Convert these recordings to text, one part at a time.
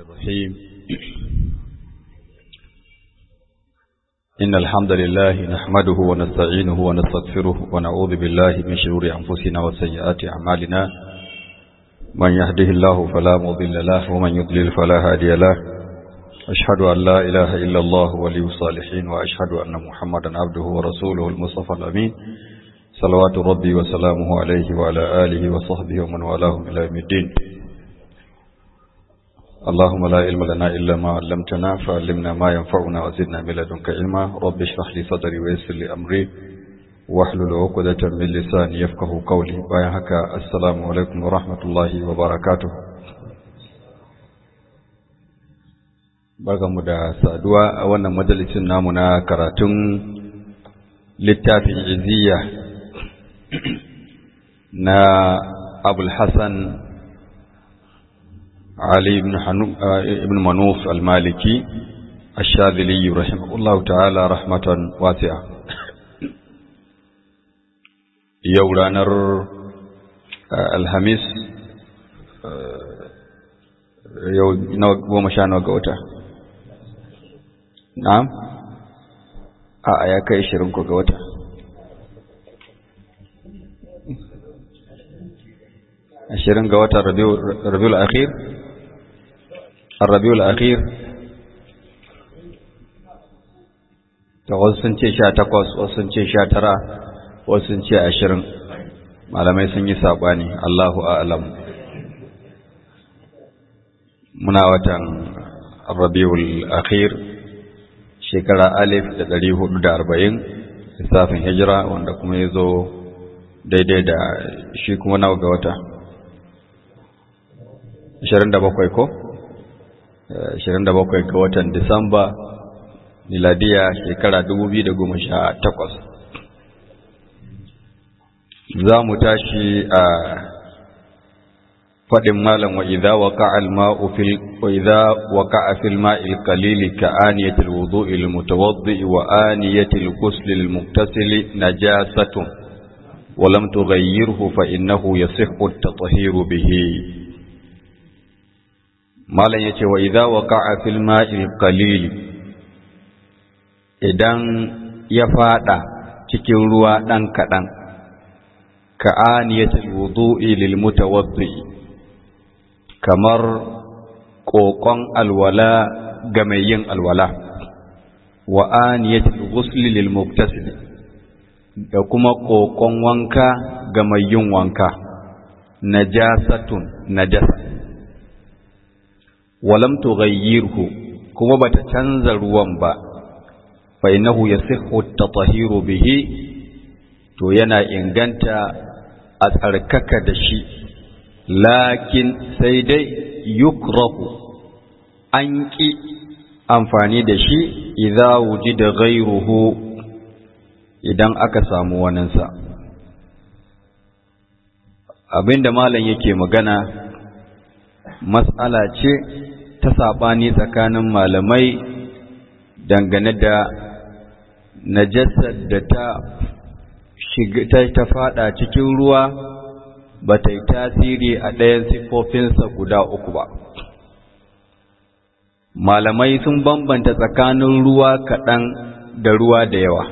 الرحيم إن الحمد لله نحمده ونستعينه ونستغفره ونعوذ بالله من شرور أنفسنا وسيئات أعمالنا من يهده الله فلا مضل له ومن يضلل فلا هادي له أشهد أن لا إله إلا الله ولي الصالحين وأشهد أن محمدا عبده ورسوله المصطفى الأمين صلوات ربي وسلامه عليه وعلى آله وصحبه ومن والاهم إلى يوم الدين اللهم لا علم لنا إلا ما علمتنا فعلمنا ما ينفعنا وزدنا من لدنك علما رب اشرح لي صدري ويسر لي أمري واحلل عقدة من لساني يفقه قولي بايعك السلام عليكم ورحمة الله وبركاته barkanmu da saduwa a wannan majalisin namu na karatun littafin iziya na abul hassan علي بن, حنو... ابن منوف المالكي الشاذلي رحمه الله تعالى رحمة واسعة يورانر الهميس yau nawa goma sha nawa ga wata na'am a ya kai shirin ko ga wata ashirin ga wata rabiul akhir rabiul akhir da wasu sun ce sha takwas wasu sun ce sha tara wasu sun ce ashirin malamai sun yi saɓani allahu a'alam muna watan rabiul akhir shekara alif da ɗari hudu da arba'in lissafin hijira wanda kuma ya zo daidai da shi kuma nawa ga wata ashirin da bakwai ko ashirin da bakwai ga watan disamba miladiya shekara dubu biyu da goma sha takwas za mu tashi a faɗin malam wa idza waqa'a al-ma'u fil wa idza waqa'a fil ma'il qalil ka aniyati al-wudu'i al-mutawaddi wa aniyati al-ghusl al-mughtasil najasatun wa lam tughayyirhu fa innahu yasihhu at-tathhiru bihi malam yace wa idza waqa'a fil ma'il qalil idan ya fada cikin ruwa dan kadan ka aniyati al-wudu'i lil mutawaddi kamar ƙoƙon alwala ga mai yin alwala wa aniyatul ghusli lil muktasil da kuma ƙoƙon wanka ga mai yin wanka najasatun najasa walam tughayyirhu kuma bata canza ruwan ba fa innahu yasihhu at-tahiru bihi to yana inganta a tsarkaka da shi lakin sai dai yukrahu an ƙi amfani da shi idza wujida ghayruhu idan aka samu waninsa abinda malam yake magana mas'ala ce ta saɓani tsakanin malamai dangane da najasar da ta shiga ta fada cikin ruwa ba ta yi tasiri a ɗayan siffofinsa guda uku ba. Malamai sun bambanta tsakanin ruwa kaɗan da ruwa da yawa.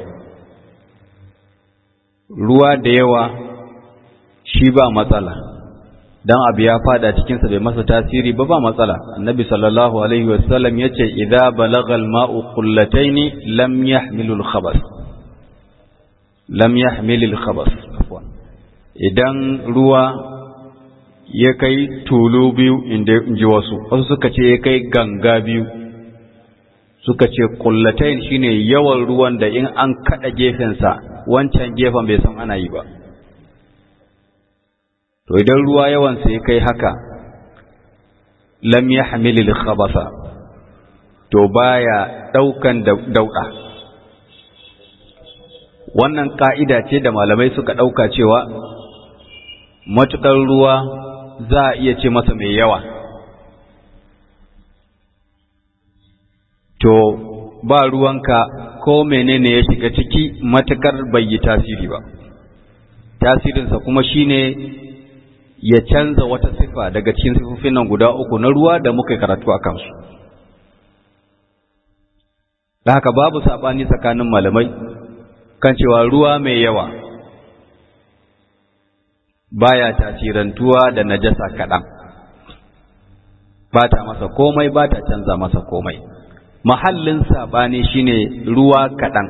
Ruwa da yawa shi ba matsala, don abu ya fada cikinsa bai masa tasiri ba ba matsala. Annabi sallallahu Alaihi wasallam ya ce, "Idza balagal ma'u kullataini lam yahmilul khabas." Lam yahmilul khabas. idan ruwa ya kai tulu biyu inda ji wasu wasu suka ce ya kai ganga biyu suka ce kullatain shine yawan ruwan da in an kada gefensa wancan gefen bai san ana yi ba to idan ruwa yawansa ya kai haka lam yahmilil khabasa to baya daukan dauda wannan ka'ida ce da malamai suka dauka cewa matuƙar ruwa za a iya ce masa mai yawa to ba ruwanka ko menene ya shiga ciki matuƙar bai yi tasiri ba tasirinsa kuma shine ya canza wata sifa daga cikin sifofin nan guda uku na ruwa da muka karatu a kansu da haka babu saɓani tsakanin malamai kan cewa ruwa mai yawa baya tasirantuwa da najasa kaɗan ba ta masa komai ba ta canza masa komai mahallin saɓani shine ruwa kaɗan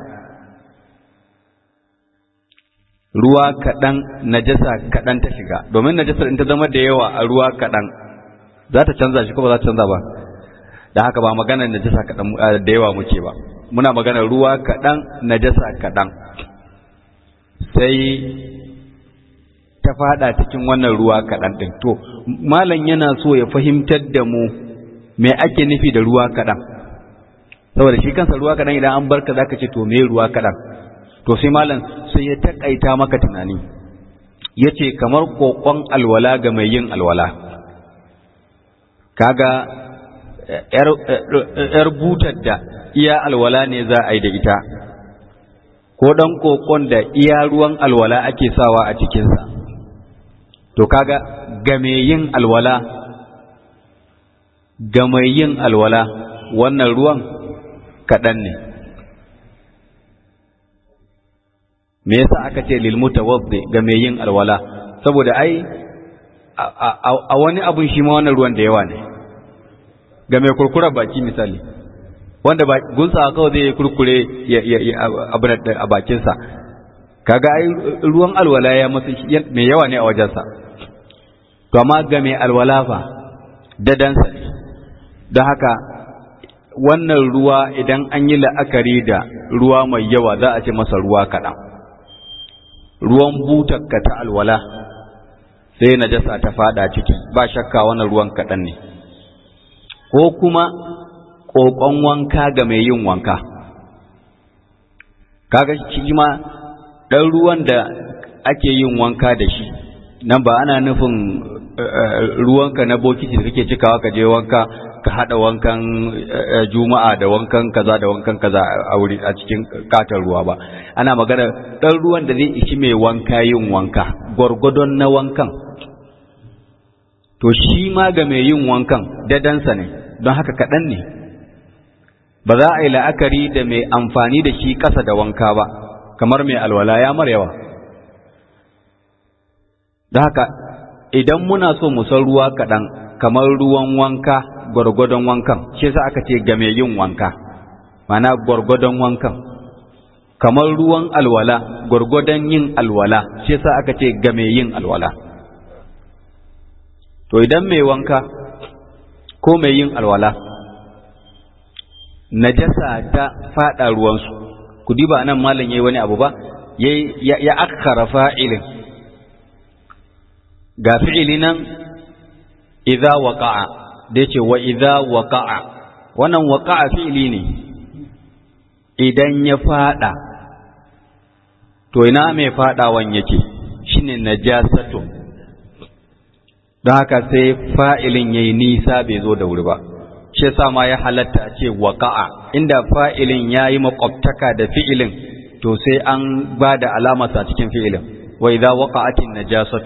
ruwa kaɗan najasa kaɗan ta shiga domin najasar in ta zama da yawa a ruwa kaɗan za ta canza shi ko ba za ta canza ba da haka ba maganar najasa kaɗan da yawa muke ba muna maganar ruwa kaɗan najasa kaɗan sai ta fada cikin wannan ruwa kaɗan ɗin to malam yana so ya fahimtar da mu me ake nufi da ruwa kaɗan saboda shi kansa ruwa kaɗan idan an barka zaka ce to me ruwa kaɗan to sai malam sai ya takaita maka tunani ya ce kamar kokon alwala ga mai yin alwala kaga ‘yar butar da iya alwala ne za a yi da ita ko ɗan kokon da iya ruwan alwala ake sawa a cikinsa to kaga ga mai yin alwala ga mai yin alwala wannan ruwan kaɗan ne me yasa aka ce lil mutawaddi ga mai yin alwala saboda ai a wani abun shi ma wannan ruwan da yawa ne ga mai kurkura baki misali wanda ba gunsa kawai zai kurkure abu a bakinsa kaga ai ruwan alwala ya masu mai yawa ne a wajensa to amma ga mai alwala fa dadansa ne don haka wannan ruwa idan an yi la'akari da ruwa mai yawa za a ce masa ruwa kaɗan ruwan butakka ta alwala sai najasa ta fada ciki ba shakka wannan ruwan kaɗan ne ko kuma ƙoƙon wanka ga mai yin wanka kaga shi ma ɗan ruwan da ake yin wanka da shi nan ba ana nufin ruwanka na bokiti da kake cikawa ka je wanka ka haɗa wankan juma'a da wankan kaza da wankan kaza a wuri a cikin katon ruwa ba ana magana ɗan ruwan da zai ishi mai wanka yin wanka gwargwadon na wankan to shi ma ga mai yin wankan dadansa ne don haka kaɗan ne ba za a yi la'akari da mai amfani da shi ƙasa da wanka ba kamar mai alwala ya mar yawa da haka idan muna so mu san ruwa kaɗan kamar ruwan wanka gwargwadon wankan shi yasa aka ce ga mai yin wanka mana gwargwadon wankan kamar ruwan alwala gwargwadon yin alwala shi yasa aka ce ga mai yin alwala to idan mai wanka ko mai yin alwala najasa ta fada ruwansu ku diba nan malam yayi wani abu ba ya akhara fa'ilin ga fi'ili nan idza waqa'a da yace wa idza waqa'a wannan waqa'a fi'ili ne idan ya fada to ina mai fadawan yake shine najasatu don haka sai fa'ilin yayi nisa bai zo da wuri ba shi yasa ma ya halatta a ce waqa'a inda fa'ilin yayi makwabtaka da fi'ilin to sai an ba da alamarsa cikin fi'ilin wa idza waqa'atin najasatu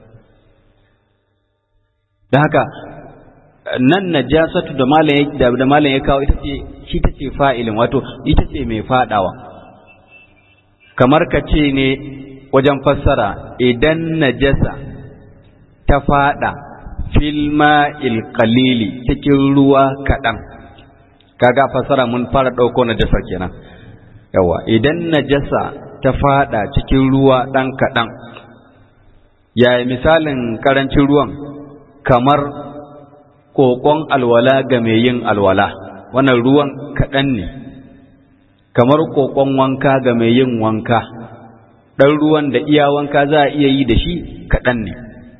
da haka nan najasatu da malam da da malam ya kawo ita ce shi ta ce fa'ilin wato ita ce mai fadawa kamar ka ce ne wajen fassara idan najasa ta fada fil ma'il qalili cikin ruwa kaɗan kaga fassara mun fara ɗauko najasa kenan yawa idan najasa ta fada cikin ruwa ɗan kaɗan yaya misalin ƙarancin ruwan kamar ƙoƙon alwala ga mai yin alwala wannan ruwan kaɗan ne kamar ƙoƙon wanka ga mai yin wanka ɗan ruwan da iya wanka za a iya yi da shi kaɗan ne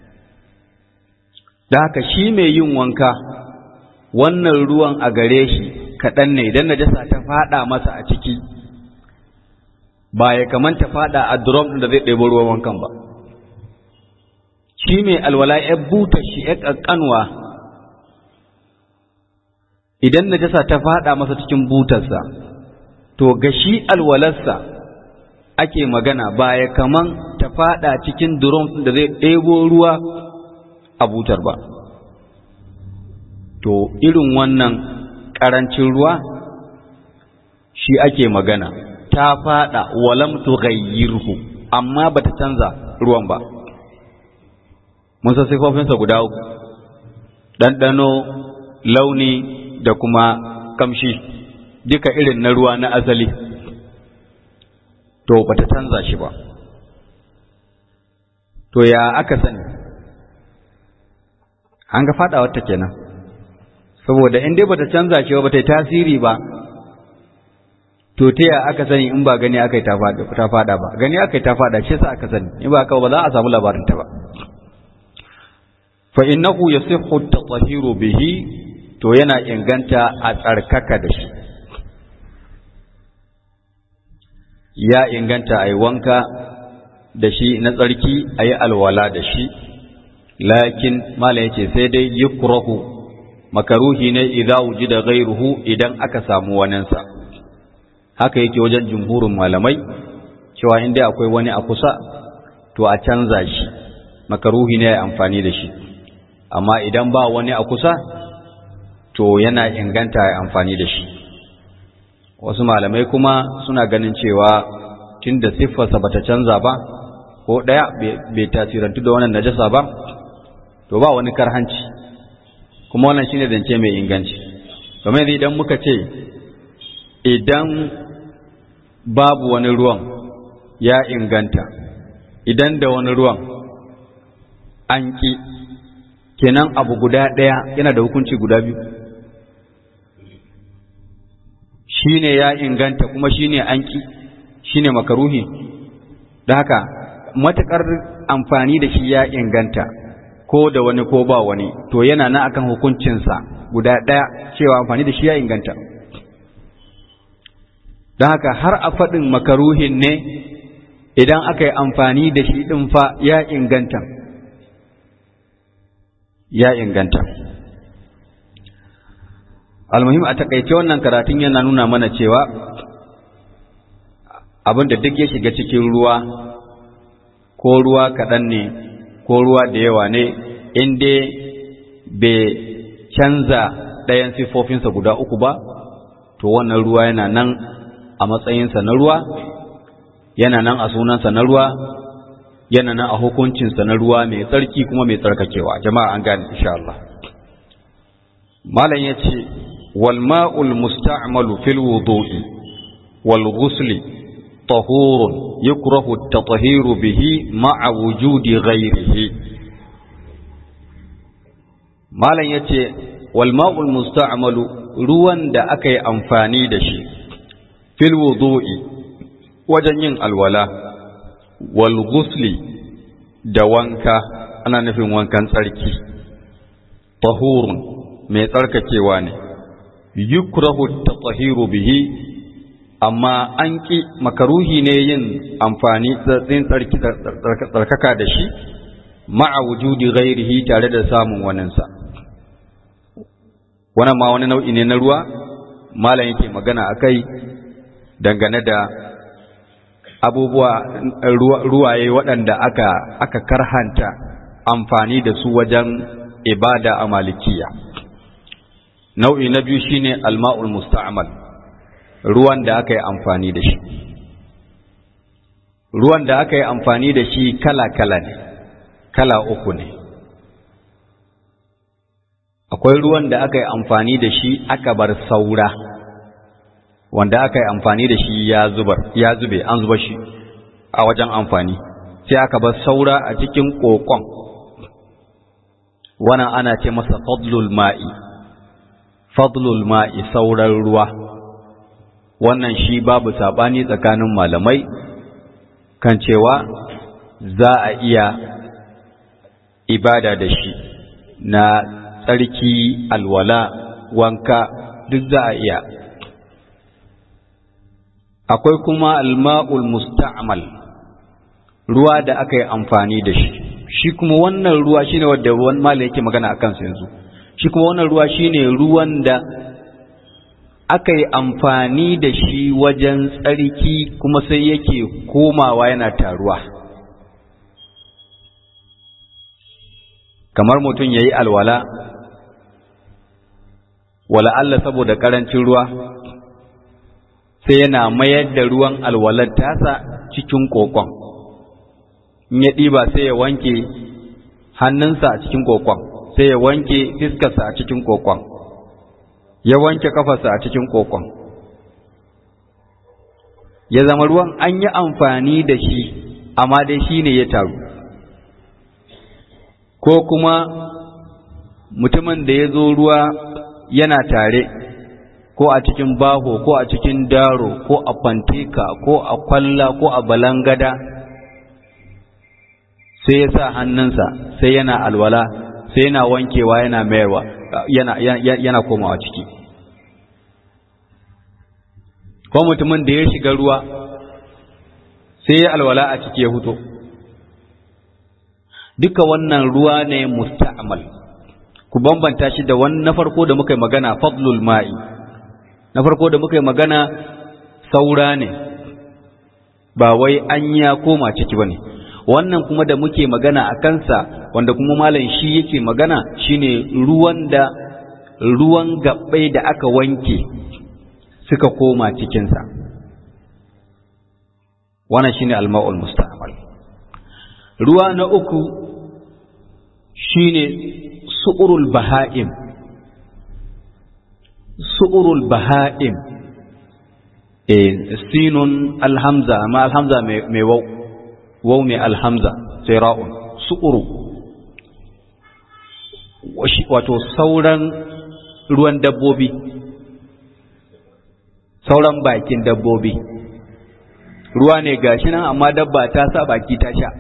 da haka shi mai yin wanka wannan ruwan a gare shi kaɗan ne idan najasa ta faɗa masa a ciki ba ya kamanta faɗa a drum da zai ɗebo ruwan wankan ba shi mai alwala ya buta shi ya ƙanƙanwa idan najasa ta faɗa masa cikin butarsa to ga shi alwalarsa ake magana ba ya kaman ta faɗa cikin drum da zai ɗebo ruwa a butar ba to irin wannan ƙarancin ruwa shi ake magana ta fada walam tughayyirhu amma bata canza ruwan ba mun san sifofinsa guda uku ɗanɗano launi da kuma kamshi duka irin na ruwa na asali to bata canza shi ba to ya aka sani an ga fada wata kenan saboda in dai bata canza shi ba bata yi tasiri ba to ta ya aka sani in ba gani aka yi ta fada ba gani aka yi ta fada shi sa aka sani in ba aka ba za a samu labarin ta ba fa innahu yasihhu at-tahiru bihi to yana inganta a tsarkaka da shi ya inganta ai wanka da shi na tsarki ayi alwala da shi lakin mala yace sai dai yukrahu makaruhi ne idza wujida ghayruhu idan aka samu waninsa haka yake wajen jumhurin malamai cewa in dai akwai wani a kusa to a canza shi makaruhi ne ya amfani da shi amma idan ba wani a kusa to yana inganta ya amfani da shi wasu malamai kuma suna ganin cewa tunda siffarsa bata canza ba ko ɗaya bai tasirantu da wannan najasa ba to ba wani karhanci kuma wannan shine zance mai inganci kamar idan muka ce idan babu wani ruwan ya inganta idan da wani ruwan an ƙi kenan abu guda ɗaya yana da hukunci guda biyu shi ne ya inganta kuma shi ne an ƙi shi ne makaruhi da haka matuƙar amfani da shi ya inganta ko da wani ko ba wani to yana na akan hukuncinsa guda ɗaya cewa amfani da shi ya inganta don haka har a faɗin makaruhin ne idan aka yi amfani da shi ɗin fa ya inganta ya inganta almuhim a takaice wannan karatun yana nuna mana cewa abin da duk ya shiga cikin ruwa ko ruwa kaɗan ne ko ruwa da yawa ne inda bai canza ɗayan siffofinsa guda uku ba to wannan ruwa yana nan a matsayinsa na ruwa yana nan a sunansa na ruwa yana nan a hukuncinsa na ruwa mai tsarki kuma mai tsarkakewa jama'a an gane insha Allah malam yace wal ma'ul musta'malu fil wudu'i wal ghusli tahurun yukrahu at-tathiru bihi ma'a wujudi ghayrihi malam yace wal ma'ul musta'malu ruwan da aka yi amfani da shi fil wudu'i wajen yin alwala wal ghusli da wanka ana nufin wankan tsarki tahurun mai tsarkakewa ne yukrahu tatahiru bihi amma an ki makaruhi ne yin amfani tsatsin tsarki tsarkaka da shi ma'a wujudi ghairihi tare da samun waninsa wannan ma wani nau'i ne na ruwa malam yake magana akai dangane da abubuwa ruwaye waɗanda aka aka karhanta amfani da su wajen ibada a malikiya nau'i na biyu shine alma'ul musta'mal ruwan da aka yi amfani da shi ruwan da aka yi amfani da shi kala-kala ne kala uku ne akwai ruwan da aka yi amfani da shi aka bar saura wanda aka yi amfani da shi ya zubar ya zube an zuba shi a wajen amfani sai aka bar saura a cikin kokon wannan ana ce masa fadlul ma'i fadlul ma'i sauran ruwa wannan shi babu sabani tsakanin malamai kan cewa za a iya ibada da shi na tsarki alwala wanka duk za a iya akwai kuma alma'ul musta'mal ruwa da aka yi amfani da shi shi kuma wannan ruwa shine wanda wani malai yake magana a kansa yanzu shi kuma wannan ruwa shine ruwan da aka yi amfani da shi wajen tsarki kuma sai yake komawa yana taruwa kamar mutum ya yi alwala wala Allah saboda ƙarancin ruwa sai yana mayar da ruwan alwalar tasa cikin kokon in ya ɗiba sai ya wanke hannunsa a cikin kokon sai ya wanke fiskarsa a cikin kokon ya wanke kafarsa a cikin kokon ya zama ruwan an yi amfani da shi amma dai shi ne ya taru ko kuma mutumin da ya zo ruwa yana tare ko a cikin baho ko a cikin daro ko a fanteka ko a kwalla ko a balangada sai ya sa hannunsa sai yana alwala sai yana wankewa yana mayarwa yana, yana, yana komawa ciki ko mutumin da ya shiga ruwa sai ya alwala a ciki ya huto duka wannan ruwa ne musta'mal ku bambanta shi da wani na farko da muka yi magana fadlul ma'i na farko da muka yi magana saura ne ba wai an ya koma ciki ba ne wannan kuma da muke magana a kansa wanda kuma malam shi yake magana shine ruwan da ruwan gabbai da aka wanke suka koma cikinsa wannan shine alma'ul musta'mal ruwa na uku shine su'urul baha'im su'urul baha'im eh sinun alhamza amma alhamza mai wau wau mai alhamza sai ra'un su'uru wato sauran ruwan dabbobi sauran bakin dabbobi ruwa ne gashi nan amma dabba ta sa baki ta sha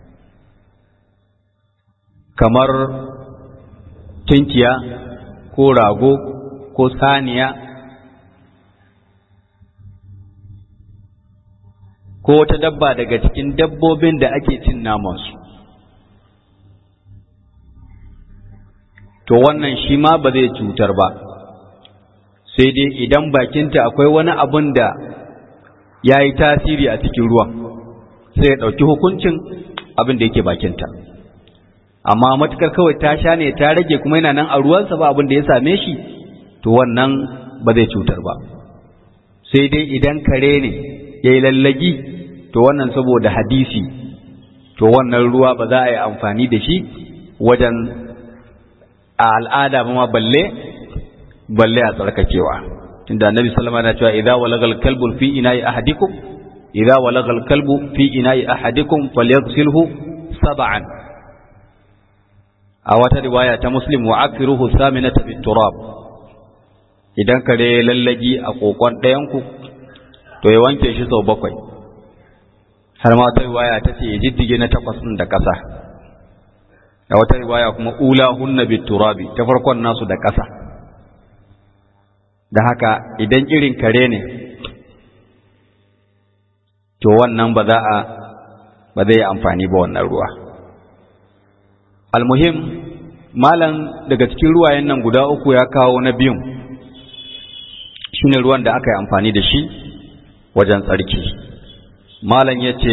kamar tunkiya ko rago ko saniya ko wata dabba daga cikin dabbobin da ake cin namansu to wannan shi ma ba zai cutar ba sai dai idan bakinta akwai wani abun da ya yi tasiri a cikin ruwan sai ya ɗauki hukuncin abin da yake bakinta amma matukar kawai ta sha ne ta rage kuma yana nan a ruwansa ba abin da ya same shi to wannan ba zai cutar ba sai dai idan kare ne ya yi lallagi to wannan saboda hadisi to wannan ruwa ba za a yi amfani da shi wajen a al'ada ma balle balle a tsarkakewa tunda annabi sallama na cewa idza walagal kalbu fi ina'i ahadikum idza walagal kalbu fi ina'i ahadikum falyaghsilhu sab'an a wata riwaya ta muslim wa akiruhu saminata bit turab idan kare lallagi a kokon ɗayan ku to ya wanke shi sau bakwai har ma wata riwaya ta ce ya jiddige na takwas ɗin da ƙasa a wata riwaya kuma ula hunna bit turabi ta farkon nasu da ƙasa da haka idan irin kare ne to wannan ba za a ba zai amfani ba wannan ruwa almuhim malam daga cikin ruwayen nan guda uku ya kawo na biyun shine ruwan da aka yi amfani da shi wajen tsarki malam ya ce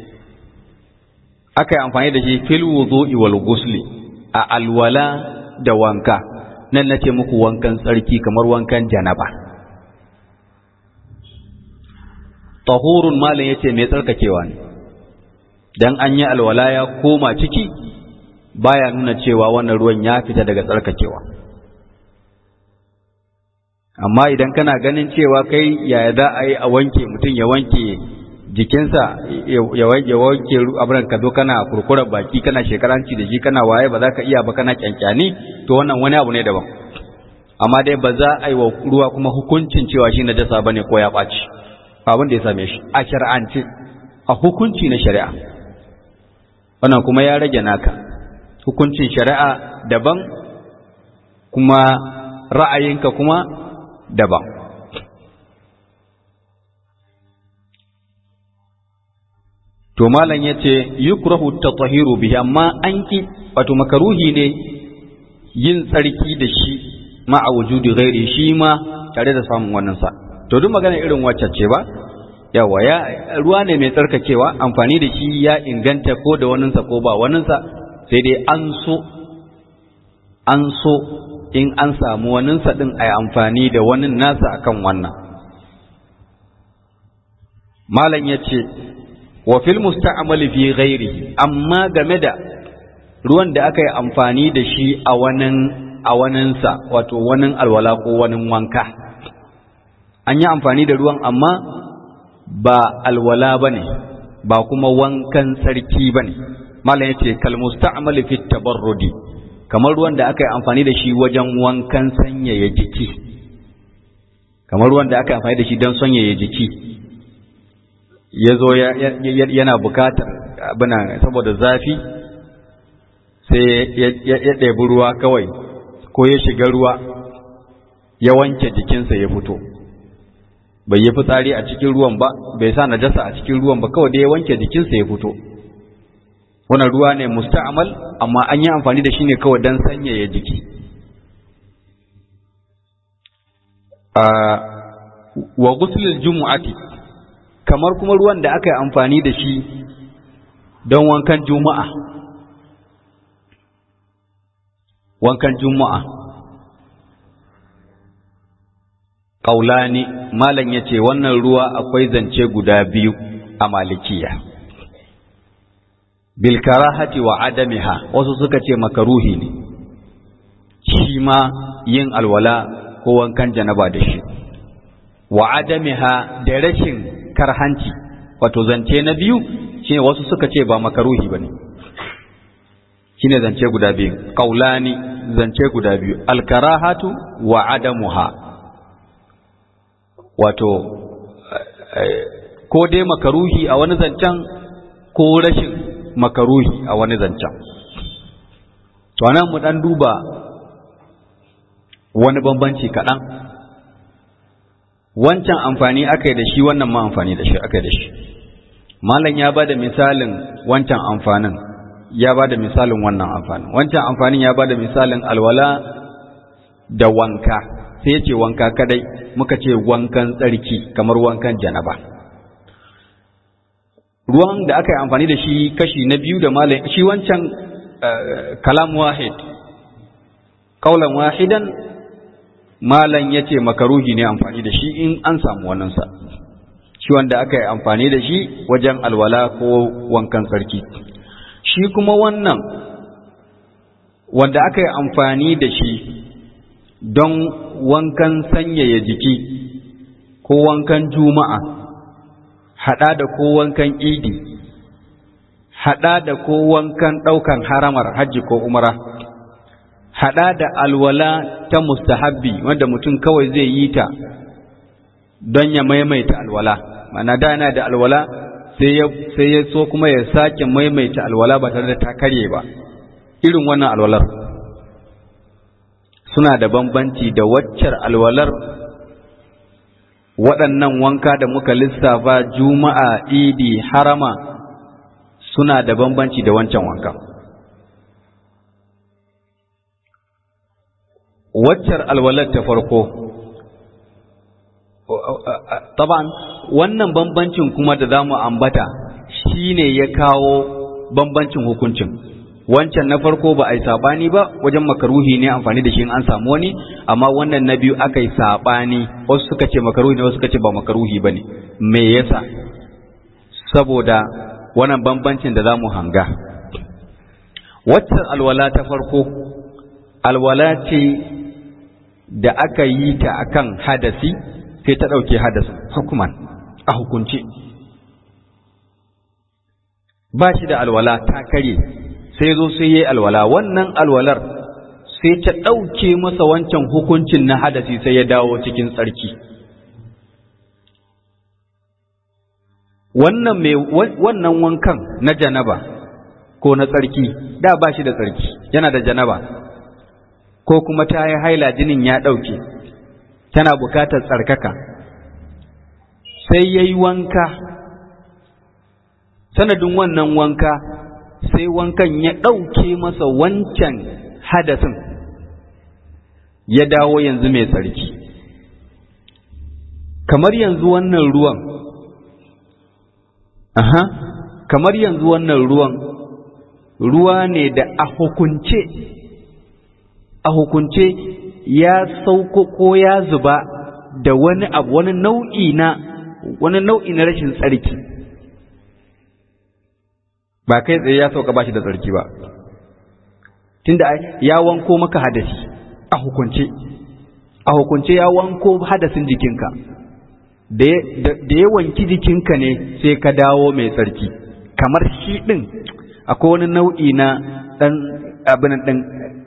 aka yi amfani da shi fil wudu'i wal gusli a alwala da wanka nan na ce muku wankan tsarki kamar wankan janaba tahurun malam ya ce mai tsarkakewa ne dan an yi alwala ya koma ciki baya nuna cewa wannan ruwan ya fita daga tsarkakewa amma idan kana ganin cewa kai yaya za a yi a wanke mutum ya wanke jikinsa ya wanke abin ka zo kana kurkurar baki kana shekaranci da shi kana waye ba za ka iya ba kana kyankyani to wannan wani abu ne daban amma dai ba za a yi wa ruwa kuma hukuncin cewa shi na dasa bane ko ya ɓaci abin da ya same shi a shari'ance a hukunci na shari'a wannan kuma ya rage naka hukuncin shari'a daban kuma ra'ayinka kuma daban to malam yace yukrahu tatahiru bihi amma an ki wato makaruhi ne yin tsarki da shi ma'a wujudi ghairi shi ma tare da samun wannan sa to duk magana irin wacce ce ba yawa ya ruwa ne mai tsarkakewa amfani da shi ya inganta ko da waninsa ko ba waninsa sai dai an so an so in an samu waninsa ɗin a yi amfani da wani nasa akan wannan malam ya ce wa fil musta'amali fi ghairihi amma game da ruwan da aka yi amfani da shi a wanin a waninsa wato wanin alwala ko wanin wanka an yi amfani da ruwan amma ba alwala ba ne ba kuma wankan sarki ba ne malam ya ce kalmusta'amali fi tabarrudi kamar ruwan da aka yi amfani da shi wajen wankan sanyaya jiki kamar ruwan da aka yi amfani da shi don sanyaya jiki ya zo yana bukatar abina saboda zafi sai ya ɗebi ruwa kawai ko ya shiga ruwa ya wanke jikinsa ya fito bai yi fitsari a cikin ruwan ba bai sa najasa a cikin ruwan ba kawai da ya wanke jikinsa ya fito wannan ruwa ne musta'amal amma an yi amfani da shi ne kawai don sanyaya jiki wa guslul jumu'ati kamar kuma ruwan da aka yi amfani da shi don wankan juma'a wankan juma'a ƙaulani malam ya ce wannan ruwa akwai zance guda biyu a malikiya bilkarahati wa adamiha wasu suka ce makaruhi ne shi ma yin alwala ko wankan janaba da shi wa adamiha da rashin karhanci wato zance na biyu shine wasu suka ce ba makaruhi bane shine zance guda biyu qaulani zance guda biyu alkarahatu wa adamuha wato ko dai makaruhi a wani zancen ko rashin makaruhi a wani zancen to nan mu dan duba wani bambanci kaɗan wancan amfani aka yi da shi wannan ma amfani da shi aka yi da shi malam ya ba da misalin wancan amfanin ya ba da misalin wannan amfanin wancan amfanin ya ba da misalin alwala da wanka sai ya ce wanka kadai muka ce wankan tsarki kamar wankan janaba ruwan da aka yi amfani da shi kashi na biyu da malam shi wancan kalam wahid kaulan wahidan malam ya ce makaruhi ne amfani da shi in an samu waninsa shi wanda aka yi amfani da shi wajen alwala ko wankan sarki shi kuma wannan wanda aka yi amfani da shi don wankan sanyaya jiki ko wankan juma'a haɗa da ko wankan idi haɗa da ko wankan ɗaukan haramar hajji ko umara haɗa da alwala ta mustahabbi wanda mutum kawai zai yi ta don ya maimaita alwala mana da yana da alwala sai ya so kuma ya sake maimaita alwala ba tare da ta karye ba irin wannan alwalar suna da bambanci da waccar alwalar waɗannan wanka da muka lissafa juma'a idi harama suna da bambanci da wancan wanka waccar alwalar ta farko taban wannan bambancin kuma da za mu ambata shine ya kawo bambancin hukuncin wancan na farko ba a yi saɓani ba wajen makaruhi ne amfani da shi in an samu wani amma wannan na biyu aka yi saɓani wasu suka ce makaruhi ne wasu suka ce ba makaruhi ba ne me yasa saboda wannan bambancin da za mu hanga waccan alwala ta farko alwala ce da aka yi ta akan hadasi sai ta ɗauke hadasin hukuman a hukunce ba shi da alwala ta karye sai zo sai yi alwala wannan alwalar sai ta ɗauke masa wancan hukuncin na hadasi sai ya dawo cikin tsarki wannan mai wannan wankan na janaba ko na tsarki da ba shi da tsarki yana da janaba ko kuma ta yi haila jinin ya ɗauke tana bukatar tsarkaka sai ya yi wanka sanadin wannan wanka sai wankan ya ɗauke masa wancan hadasin ya dawo yanzu mai tsarki kamar yanzu wannan ruwan aha kamar yanzu wannan ruwan ruwa ne da a hukunce a a hukunce ya sauko ko ya zuba da wani abu wani nau'i na wani nau'i na rashin tsarki ba kai tsaye ya sauka ba shi da tsarki ba tunda ya wanko maka hadasi a hukunce a hukunce ya wanko hadasin jikinka da ya wanki jikinka ne sai ka dawo mai tsarki kamar shi ɗin akwai wani nau'i na ɗan abin ɗin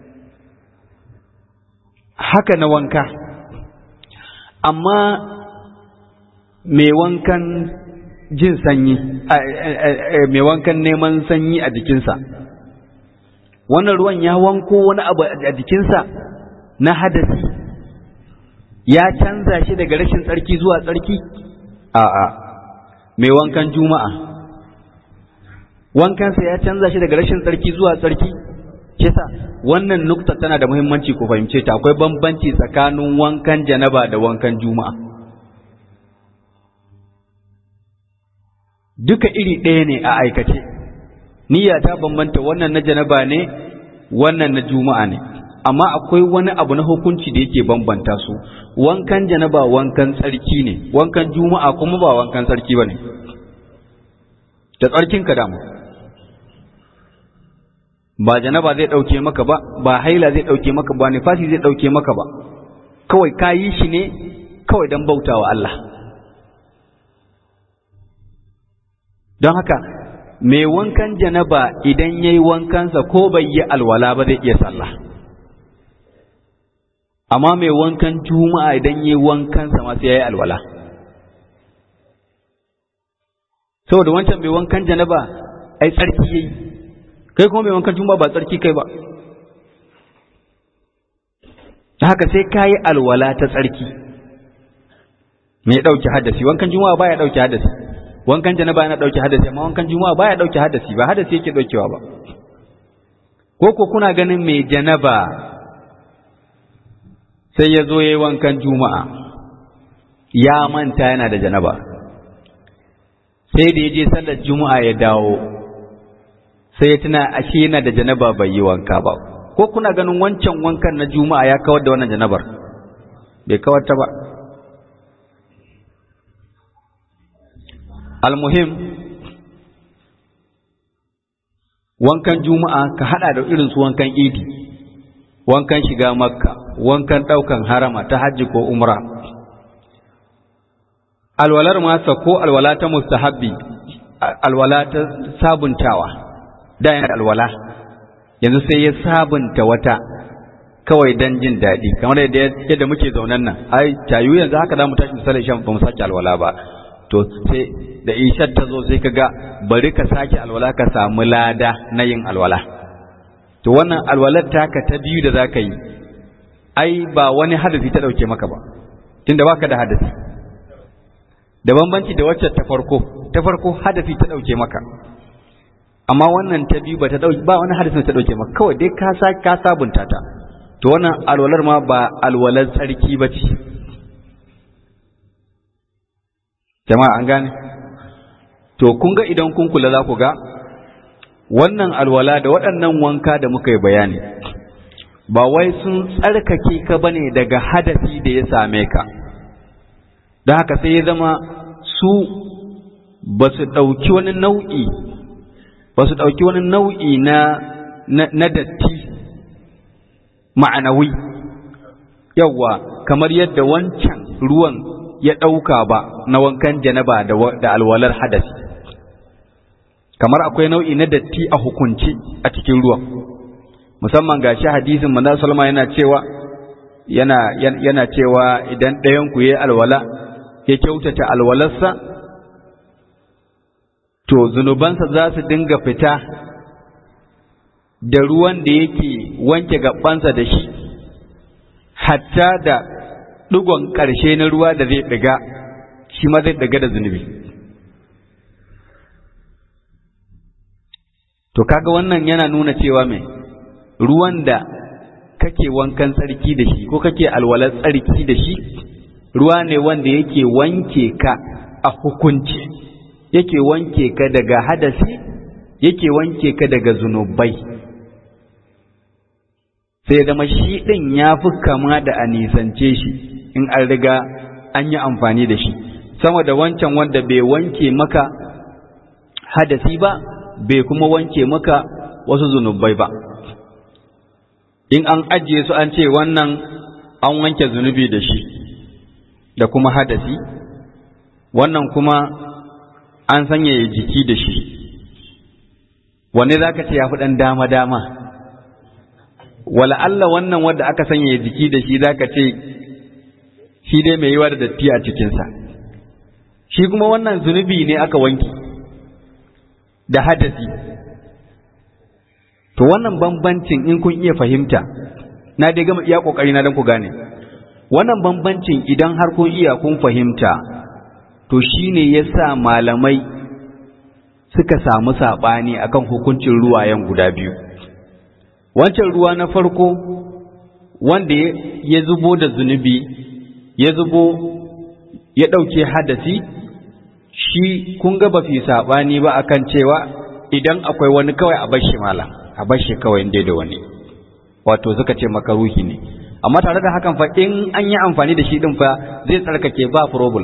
haka na wanka amma mai wankan jin sanyi mai wankan neman sanyi a jikinsa wannan ruwan ya wanko wani abu a jikinsa na hadasi ya canza shi daga rashin tsarki zuwa tsarki a'a mai wankan juma'a wankansa ya canza shi daga rashin tsarki zuwa tsarki kisa wannan nukta tana da muhimmanci ku fahimce ta akwai bambanci tsakanin wankan janaba da wankan juma'a duka iri ɗaya ne a aikace niyya ta bambanta wannan na janaba ne wannan na juma'a ne amma akwai wani abu na hukunci da yake bambanta su wankan janaba wankan tsarki ne wankan juma'a kuma ba wankan tsarki ba ne da tsarkin ka damu ba janaba zai ɗauke maka ba ba haila zai ɗauke maka ba nifasi zai ɗauke maka ba kawai ka yi shi ne kawai don bautawa Allah don haka mai wankan janaba idan ya yi wankansa ko bai yi alwala ba zai iya sallah amma mai wankan juma'a idan ya yi wankansa ma sai ya yi alwala saboda wancan mai wankan janaba ai tsarki ya yi kai kuma mai wankan juma'a ba tsarki kai ba haka sai ka yi alwala ta tsarki mai ɗauki hadasi wankan juma'a ba ya ɗauki hadasi wankan janaba yana dauke hadasi amma wankan juma'a baya dauke hadasi ba hadasi yake daukewa ba ko ko kuna ganin mai janaba sai ya zo yayi wankan juma'a ya manta yana da janaba sai da ya je sallar juma'a ya dawo sai ya tuna ashe yana da janaba bai yi wanka ba ko kuna ganin wancan wankan na juma'a ya kawar da wannan janabar bai kawar ta ba almuhim wankan juma'a ka hada da irin su wankan idi wankan shiga makka wankan daukan harama ta hajji ko umra alwalar masa ko alwala ta mustahabbi alwala ta sabuntawa da yana alwala yanzu sai ya sabunta wata kawai dan jin daɗi kamar yadda muke zaunan nan ai tayu yanzu haka za mu tashi misalin shan ba mu sake alwala ba to sai da ishar ta zo sai ka ga bari ka sake alwala ka samu lada na yin alwala to wannan alwalar taka ta biyu da za ka yi ai ba wani hadasi ta ɗauke maka ba tunda baka da hadasi da bambanci da wacce ta farko ta farko hadasi ta ɗauke maka amma wannan ta biyu ba ta ɗauke ba wani hadasi ta ɗauke maka kawai dai ka sa ka sabunta ta to wannan alwalar ma ba alwalar tsarki ba ce jama'a an gane to kun ga idan kun kula za ku ga wannan alwala da waɗannan wanka da muka yi bayani ba wai sun tsarkake ka bane daga hadasi da ya same ka don haka sai ya zama su ba su ɗauki wani nau'i ba su ɗauki wani nau'i na na datti ma'anawi yawwa kamar yadda wancan ruwan ya ɗauka ba na wankan janaba da alwalar hadasi kamar akwai nau'i na datti a hukunci a cikin ruwan musamman ga shi hadisin manzo salma yana cewa yana yana cewa idan ɗayan ku yayi alwala ya kyautata alwalarsa to zunubansa za su dinga fita da ruwan da yake wanke gabansa da shi hatta da ɗigon ƙarshe na ruwa da zai ɗiga shi ma zai ɗiga da zunubi to kaga wannan yana nuna cewa mai ruwan da kake wankan tsarki da shi ko kake alwalar tsarki da shi ruwa ne wanda yake wanke ka a hukunci yake wanke ka daga hadasi yake wanke ka daga zunubai sai zama shi ɗin ya fi kama da a nisance shi in an riga an yi amfani da shi sama da wancan wanda bai wanke maka hadasi ba bai kuma wanke maka wasu zunubai ba in an ajiye su an ce wannan an wanke zunubi da shi da kuma hadasi wannan kuma an sanya jiki da shi wanne za ka ce ya fi ɗan dama-dama wala Allah wannan wanda aka sanya jiki da shi za ka ce shi dai mai yiwa da datti a cikinsa shi kuma wannan zunubi ne aka wanki da hadasi to wannan bambancin in kun iya fahimta na dai gama iya kokari na dan ku gane wannan bambancin idan har kun iya kun fahimta to shine yasa malamai suka samu sabani akan hukuncin ruwayen guda biyu wancan ruwa na farko wanda ya zubo da zunubi ya zubo ya ɗauke hadasi shi kun ga ba fi saɓani ba akan cewa idan akwai wani kawai a bashi malam a bashi kawai inda da wani wato suka ce makaruhi ne amma tare da hakan fa in an yi amfani da shi din fa zai tsarkake ba problem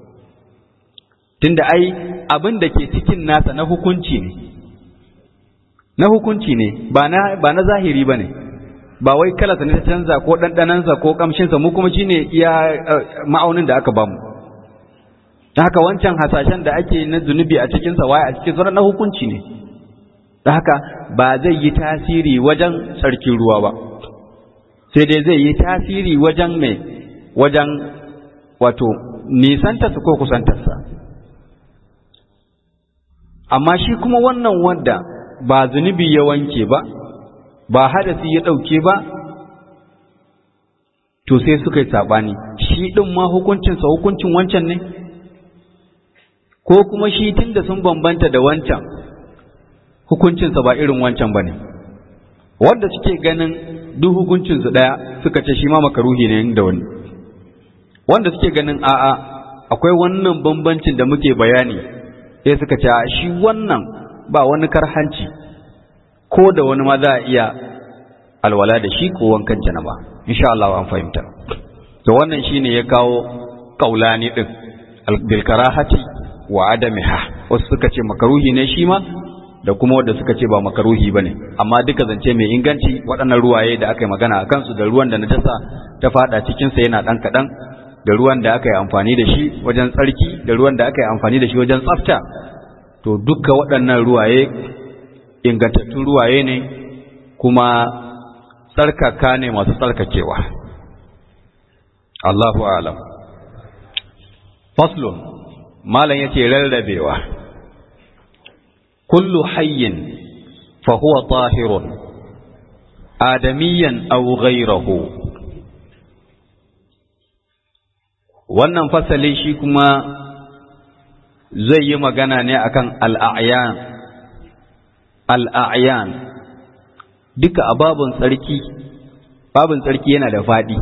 tunda ai abin da ke cikin nasa na hukunci ne na hukunci ne ba na ba na zahiri bane ba wai kalarsa ne ta canza ko ɗanɗanansa ko ƙamshinsa mu kuma shine iya ma'aunin da aka bamu da haka wancan hasashen da ake na zunubi a cikinsa waye a cikin sauran na hukunci ne da haka ba zai yi tasiri wajen tsarkin ruwa ba sai dai zai yi tasiri wajen mai wajen wato nisantarsa ko kusantarsa amma shi kuma wannan wanda ba zunubi ya wanke ba ba hadasi ya ɗauke ba to sai suka yi saɓani shi ɗin ma hukuncinsa hukuncin wancan ne ko kuma shi tun da sun bambanta da wancan hukuncinsa ba irin wancan ba ne wanda suke ganin duk hukuncinsu ɗaya suka ce shi ma makaruhi ne da wani wanda suke ganin a'a akwai wannan bambancin da muke bayani sai suka ce shi wannan ba wani karhanci ko da wani ma za a iya alwala da shi ko wankan janaba insha Allah an fahimta to wannan shine ya kawo kaulani din bil karahati wa adamiha wasu suka ce makaruhi ne shi ma da kuma wanda suka ce ba makaruhi bane amma duka zance mai inganci waɗannan ruwaye da aka yi magana a kansu da ruwan da najasa ta fada cikin sa yana dan kadan da ruwan da aka yi amfani da shi wajen tsarki da ruwan da aka yi amfani da shi wajen tsafta to duka waɗannan ruwaye ingantattun ruwaye ne kuma tsarkaka ne masu tsarkakewa Allahu alam faslun malam yace rarrabewa kullu hayyin fa huwa tahirun adamiyan aw ghayruhu wannan fasali shi kuma zai yi magana ne akan al'ayan al'ayan duka a babin tsarki babin tsarki yana da faɗi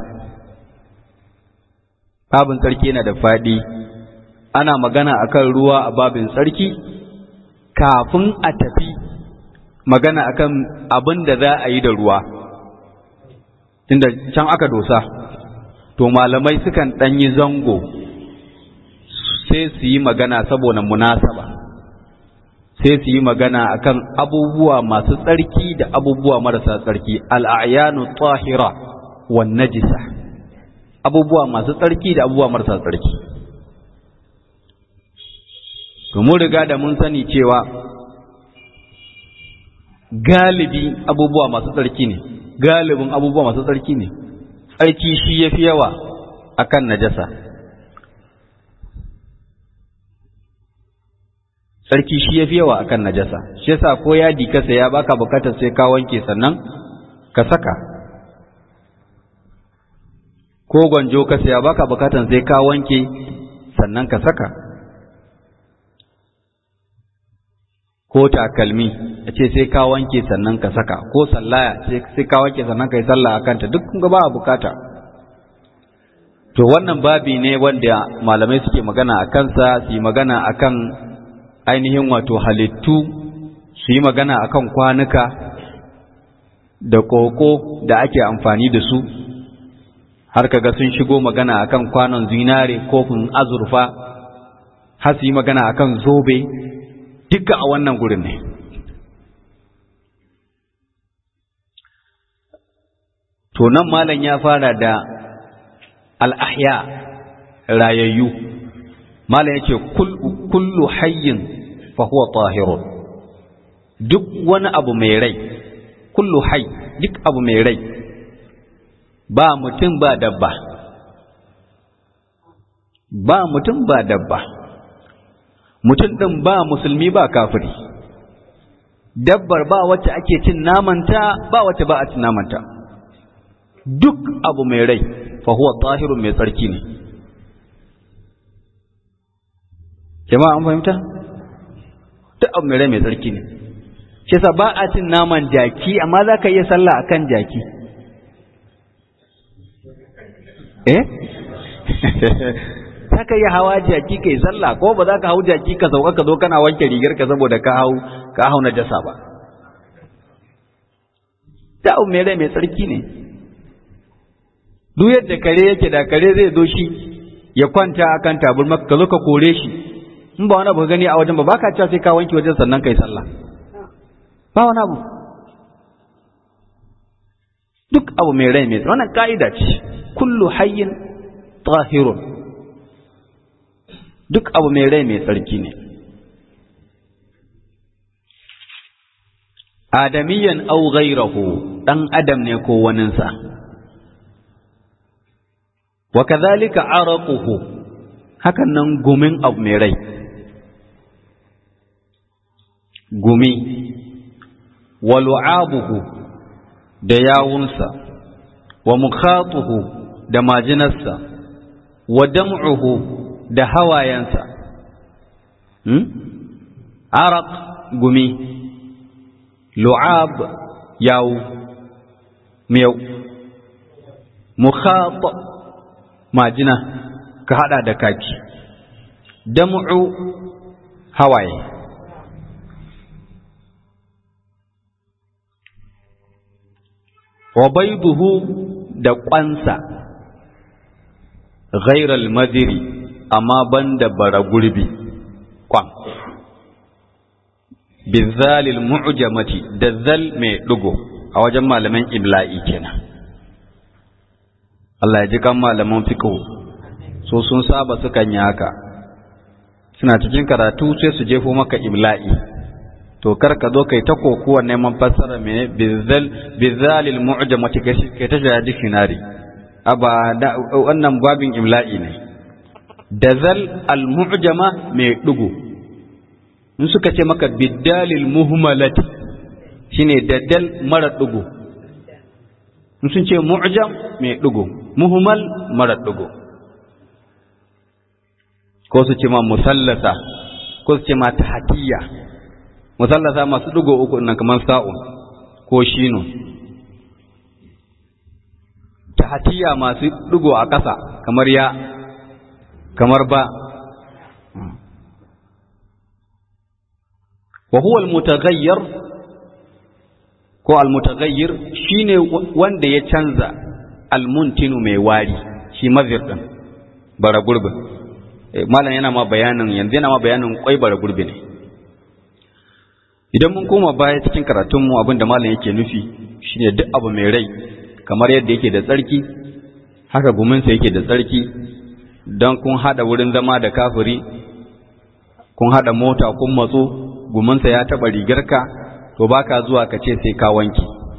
babin tsarki yana da faɗi ana magana akan ruwa a babin tsarki kafin a tafi magana akan abin da za a yi da ruwa tunda can aka dosa to malamai sukan ɗanyi zango sai su yi magana saboda munasaba sai su yi magana akan abubuwa masu tsarki da abubuwa marasa tsarki al'ayanu tahira wan najisa abubuwa masu tsarki da abubuwa marasa tsarki to mun riga da mun sani cewa galibi abubuwa masu tsarki ne galibin abubuwa masu tsarki ne tsarki shi yafi yawa akan najasa sarki shi yafi yawa akan najasa shi yasa ko yadi ka saya baka bukatar sai ka wanke sannan ka saka ko gwanjo ka saya baka bukatar sai ka wanke sannan ka saka ko takalmi a ce sai ka wanke sannan ka saka ko sallaya sai ka wanke sannan ka yi sallah a kanta duk kun ga ba a bukata to wannan babi ne wanda malamai suke magana a kansa su yi magana akan ainihin wato halittu su yi magana akan kwanuka da koko da ake amfani da su har kaga sun shigo magana akan kwanon zinare kofin azurfa har su yi magana akan zobe duka a wannan gurin ne to nan malam ya fara da al'ahya rayayyu malam ya ce kullu hayyin fahuwa tahirun duk wani abu mai rai kullu hay duk abu mai rai ba mutum ba dabba ba mutum ba dabba mutum ɗin ba musulmi ba kafiri dabbar ba wacce ake cin namanta ba wacce ba a cin namanta duk abu mai rai fa huwa tahirun mai tsarki ne jama'a an fahimta duk abu mai rai mai tsarki ne shi yasa ba a cin naman jaki amma za ka iya sallah akan jaki eh za ka iya hawa jaki kai sallah ko ba za ka hau jaki ka sauka ka zo kana wanke rigar ka saboda ka hau ka hau na jasa ba da abu mai rai mai tsarki ne duk yadda kare yake da kare zai zo shi ya kwanta akan taburma ka zo ka kore shi in ba wani abu gani a wajen ba baka cewa sai ka wanke wajen sannan kai sallah ba wani abu duk abu mai rai mai wannan ka'ida ce kullu hayyin tahirun duk abu mai rai mai tsarki ne adamiyan au ghairahu dan adam ne ko waninsa wa kadhalika araquhu hakan nan gumin abu mai rai gumi wa lu'abuhu da yawunsa wa mukhatuhu da majinarsa wa dam'uhu da hawayensa hmm? araq gumi lu'ab yawu miyau mukhat majina ka hada da kaki dam'u hawaye wa baiduhu da kwansa ghairal madiri amma banda bara gurbi kwan bizalil mu'jamati da zal mai dugo a wajen malaman ibla'i kenan Allah ya ji kan malaman fiqh so sun saba sukan yi haka suna cikin karatu sai su jefo maka ibla'i to kar ka zo kai ta kokuwa neman fassara me bizal bizalil mu'jamati kai ta shiga dictionary aba wannan babin ibla'i ne dazal al mu'jama mai dugo in suka ce maka biddalil muhmalati shine daddal mara dugo in sun ce mu'jam mai dugo muhmal mara dugo ko su ce ma musallasa ko su ce ma tahtiya musallasa masu dugo uku nan kamar sa'un ko shino tahtiya masu dugo a ƙasa kamar ya kamar ba wa huwa al-mutaghayyir ko al-mutaghayyir shine wanda ya canza al-muntinu mai wari shi mazir din bara gurbin malam yana ma bayanin yanzu yana ma bayanin kwai bara gurbi ne idan mun koma baya cikin karatun mu abinda malam yake nufi shine duk abu mai rai kamar yadda yake da tsarki haka guminsa yake da tsarki don kun hada wurin zama da kafiri kun hada mota kun matso gumansa ya taɓa rigarka to baka zuwa ka ce sai ka wanki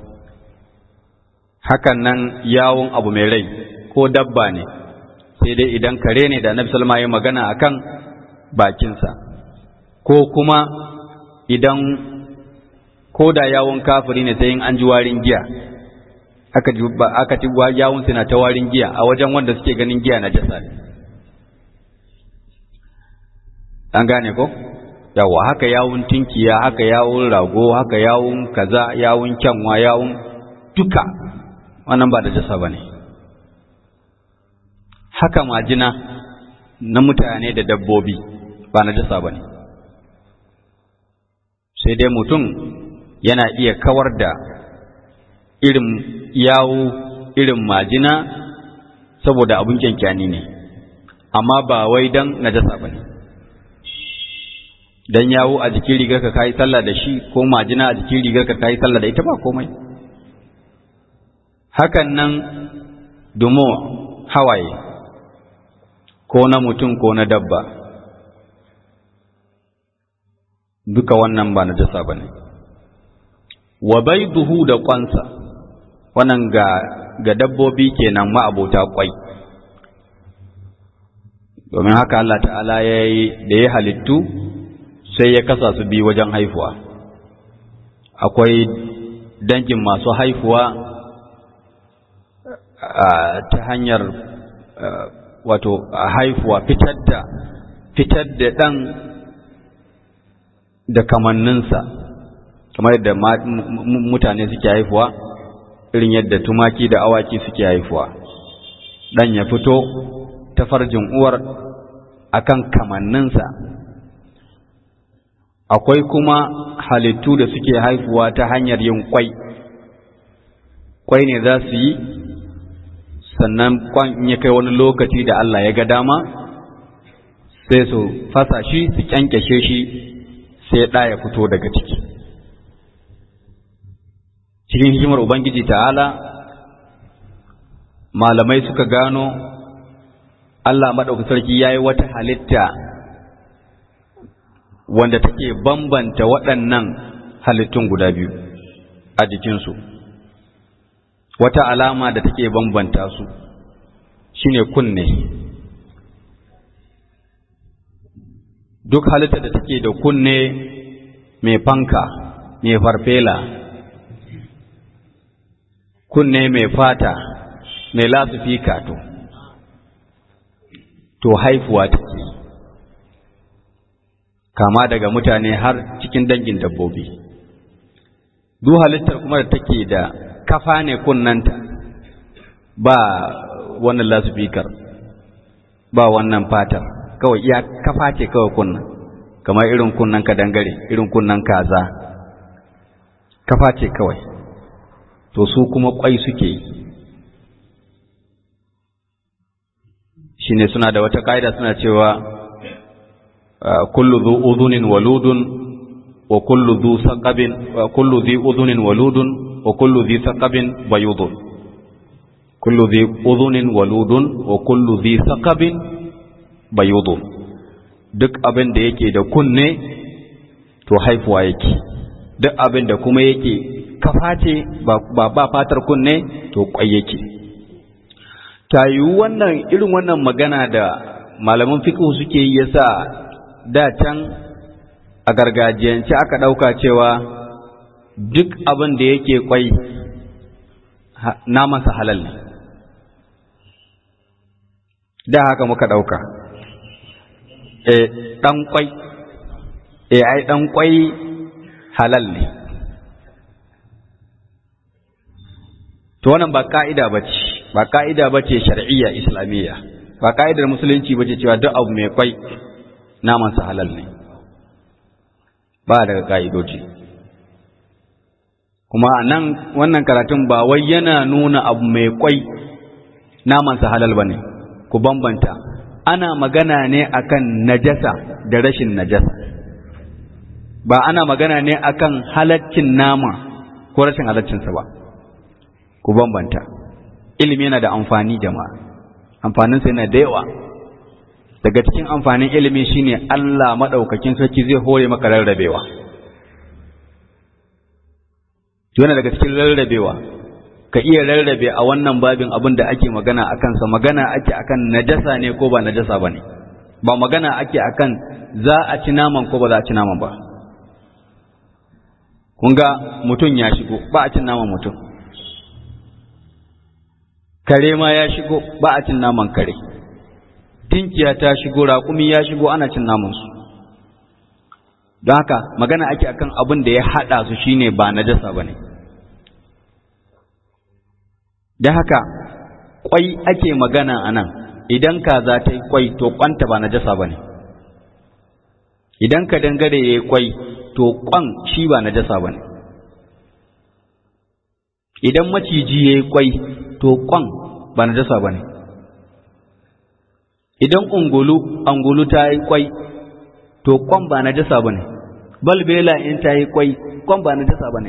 hakan nan yawon abu mai rai ko dabba ne sai dai idan kare ne da annabi salma ya magana akan bakinsa ko kuma idan ko da yawon kafiri ne sai in an ji warin giya aka ji aka ci yawon suna ta warin giya a wajen wanda suke ganin giya na jasa an gane ko yawa haka yawun tinkiya haka yawun rago haka yawun kaza yawun kyanwa yawun duka wannan ba da jasa ba ne haka majina na mutane da dabbobi ba na jasa ba ne sai dai mutum yana iya kawar da irin yawo irin majina saboda abin kyankyani ne amma ba wai dan najasa ba ne dan yawo a jikin rigar ka kayi sallah da shi ko majina a jikin rigar ka kayi sallah da ita ba komai hakan nan dumo hawaye ko na mutum ko na dabba duka wannan ba najasa ba ne wa duhu da kwansa wannan ga ga dabbobi kenan ma'abota kwai domin haka Allah ta'ala ya yi da ya halittu sai ya kasa su bi wajen haifuwa akwai dangin masu haifuwa ta hanyar wato haifuwa fitar da fitar da ɗan da kamanninsa kamar yadda mutane suke haifuwa irin yadda tumaki da awaki suke haifuwa ɗan ya fito ta farjin uwar akan kamanninsa akwai kuma halittu da suke haifuwa ta hanyar yin kwai kwai ne za su yi sannan kwan in ya kai wani lokaci da Allah ya ga dama sai su fasa shi su kyankyashe shi sai ɗa ya fito daga ciki cikin hikimar ubangiji ta'ala malamai suka gano Allah maɗauki sarki ya yi wata halitta wanda take bambanta waɗannan halittun guda biyu a jikinsu wata alama da take bambanta su shine kunne duk halitta da take da kunne mai fanka mai farfela kunne mai fata mai lasufika to to haifuwa take kama daga mutane har cikin dangin dabbobi duk halittar kuma da take da kafa ne kunnanta ba wannan lasfikar ba wannan fatar kawai iya kafa ce kawai kunnan kamar irin kunnan ka dangare irin kunnan kaza kafa ce kawai to su kuma kwai suke yi shine suna da wata ƙa'ida suna cewa kullu dhu udhunin waludun wa kullu dhu saqabin wa kullu dhi udhunin waludun wa kullu dhi saqabin bayudun kullu dhi udhunin waludun wa kullu dhi saqabin bayudun duk abin da yake da kunne to haifuwa yake duk abin da kuma yake kafa ce ba ba fatar kunne to kwai yake ta yi wannan irin wannan magana da malaman fiqh suke yi yasa da can a gargajiyance aka ɗauka cewa duk abin da yake kwai namansa halal ne da haka muka ɗauka e ɗan kwai e ai ɗan kwai halal ne to wannan ba ka'ida ba ce ba ka'ida ba ce shar'iyya islamiyya ba ka'idar musulunci ba ce cewa duk abu mai kwai namansa halal ne ba daga ka'idoji kuma a nan wannan karatun ba wai yana nuna abu mai kwai namansa halal ba ne ku bambanta ana magana ne akan najasa da rashin najasa ba ana magana ne akan halaccin nama ko rashin halaccinsa ba ku bambanta ilimi yana da amfani jama'a amfaninsa yana da yawa daga cikin amfanin ilimi shine Allah madaukakin sarki zai hore maka rarrabewa yana daga cikin rarrabewa ka iya rarrabe a wannan babin abin da ake magana a kansa magana ake akan najasa ne ko ba najasa ba ne ba magana ake akan za a ci naman ko ba za a ci naman ba kun ga mutum ya shigo ba a cin naman mutum kare ma ya shigo ba a cin naman kare tinkiya ta shigo raƙumi ya shigo ana cin namansu don haka magana ake akan abin da ya haɗa su shine ba najasa ba ne don haka ƙwai ake magana a nan idan kaza ta yi ƙwai to ƙwanta ba najasa ba ne idan ka dangare ya yi ƙwai to ƙwan shi ba najasa ba ne idan maciji ya yi kwai to kwan ba na jasa ba ne idan ungulu angulu ta yi kwai to kwan ba na jasa ba ne balbela in ta yi kwai kwan ba na jasa ba ne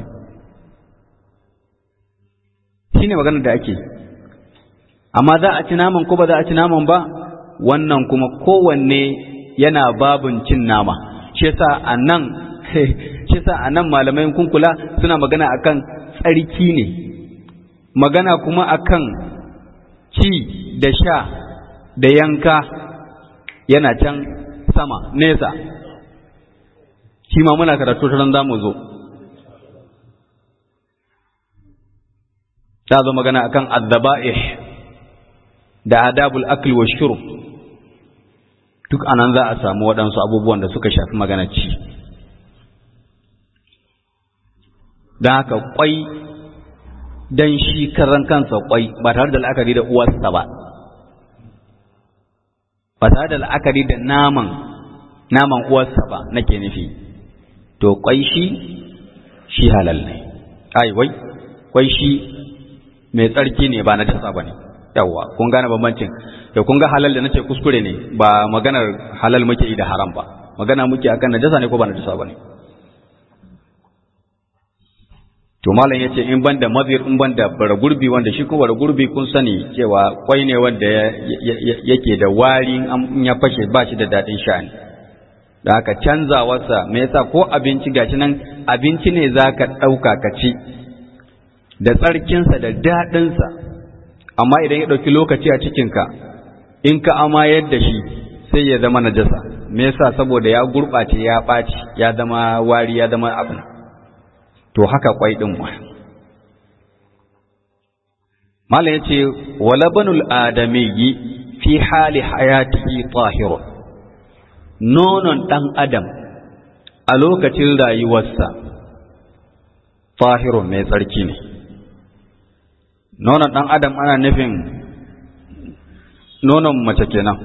shi ne maganar da ake amma za a ci naman ko ba za a ci naman ba wannan kuma kowanne yana babun cin nama shi yasa a nan shi yasa a nan malamai kunkula suna magana akan tsarki ne magana kuma akan ci da sha da yanka yana can sama nesa shi ma muna karatu ta za mu zo ta zo magana akan azzaba'ih da adabul akli wa shurb duk anan za a samu waɗansu abubuwan da suka shafi magana ci don haka kwai don shi karan kansa kwai ba tare da la'akari da uwarsa ba ba tare da la'akari da naman naman uwarsa ba nake nufi to kwai shi shi halal ne ai wai kwai shi mai tsarki ne ba na jasa ba ne yawwa kun gane bambancin da kun ga halal da nace kuskure ne ba maganar halal muke yi da haram ba magana muke akan najasa ne ko ba najasa ba ne to malam yace in banda mazir in banda bara gurbi wanda shi ko bara gurbi kun sani cewa kwai ne wanda yake da wari in ya fashe ba shi da dadin sha'ani da haka canzawarsa me yasa ko abinci gashi nan abinci ne zaka dauka ka ci da tsarkinsa da daɗinsa amma idan ya ɗauki lokaci a cikinka in ka amayar da shi sai ya zama najasa me yasa saboda ya gurɓace ya ɓaci ya zama wari ya zama abin to haka kwai ɗin ma malam ya ce walabanul adamiyyi fi hali hayatihi tahirun nonon ɗan adam a lokacin rayuwarsa tahirun mai tsarki ne nonon ɗan adam ana nufin nonon mace kenan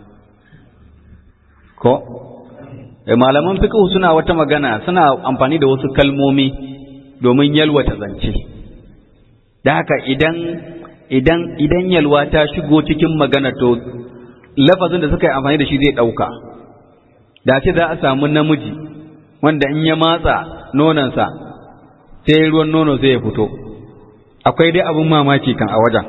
ko e malaman fiqh suna wata magana suna amfani da wasu kalmomi domin yalwata zance da haka idan idan idan yalwa ta shigo cikin magana to lafazin da suka yi amfani da shi zai ɗauka da ce za a samu namiji wanda in ya matsa nonansa sai ruwan nono sai ya fito akwai dai abin mamaki kan a wajen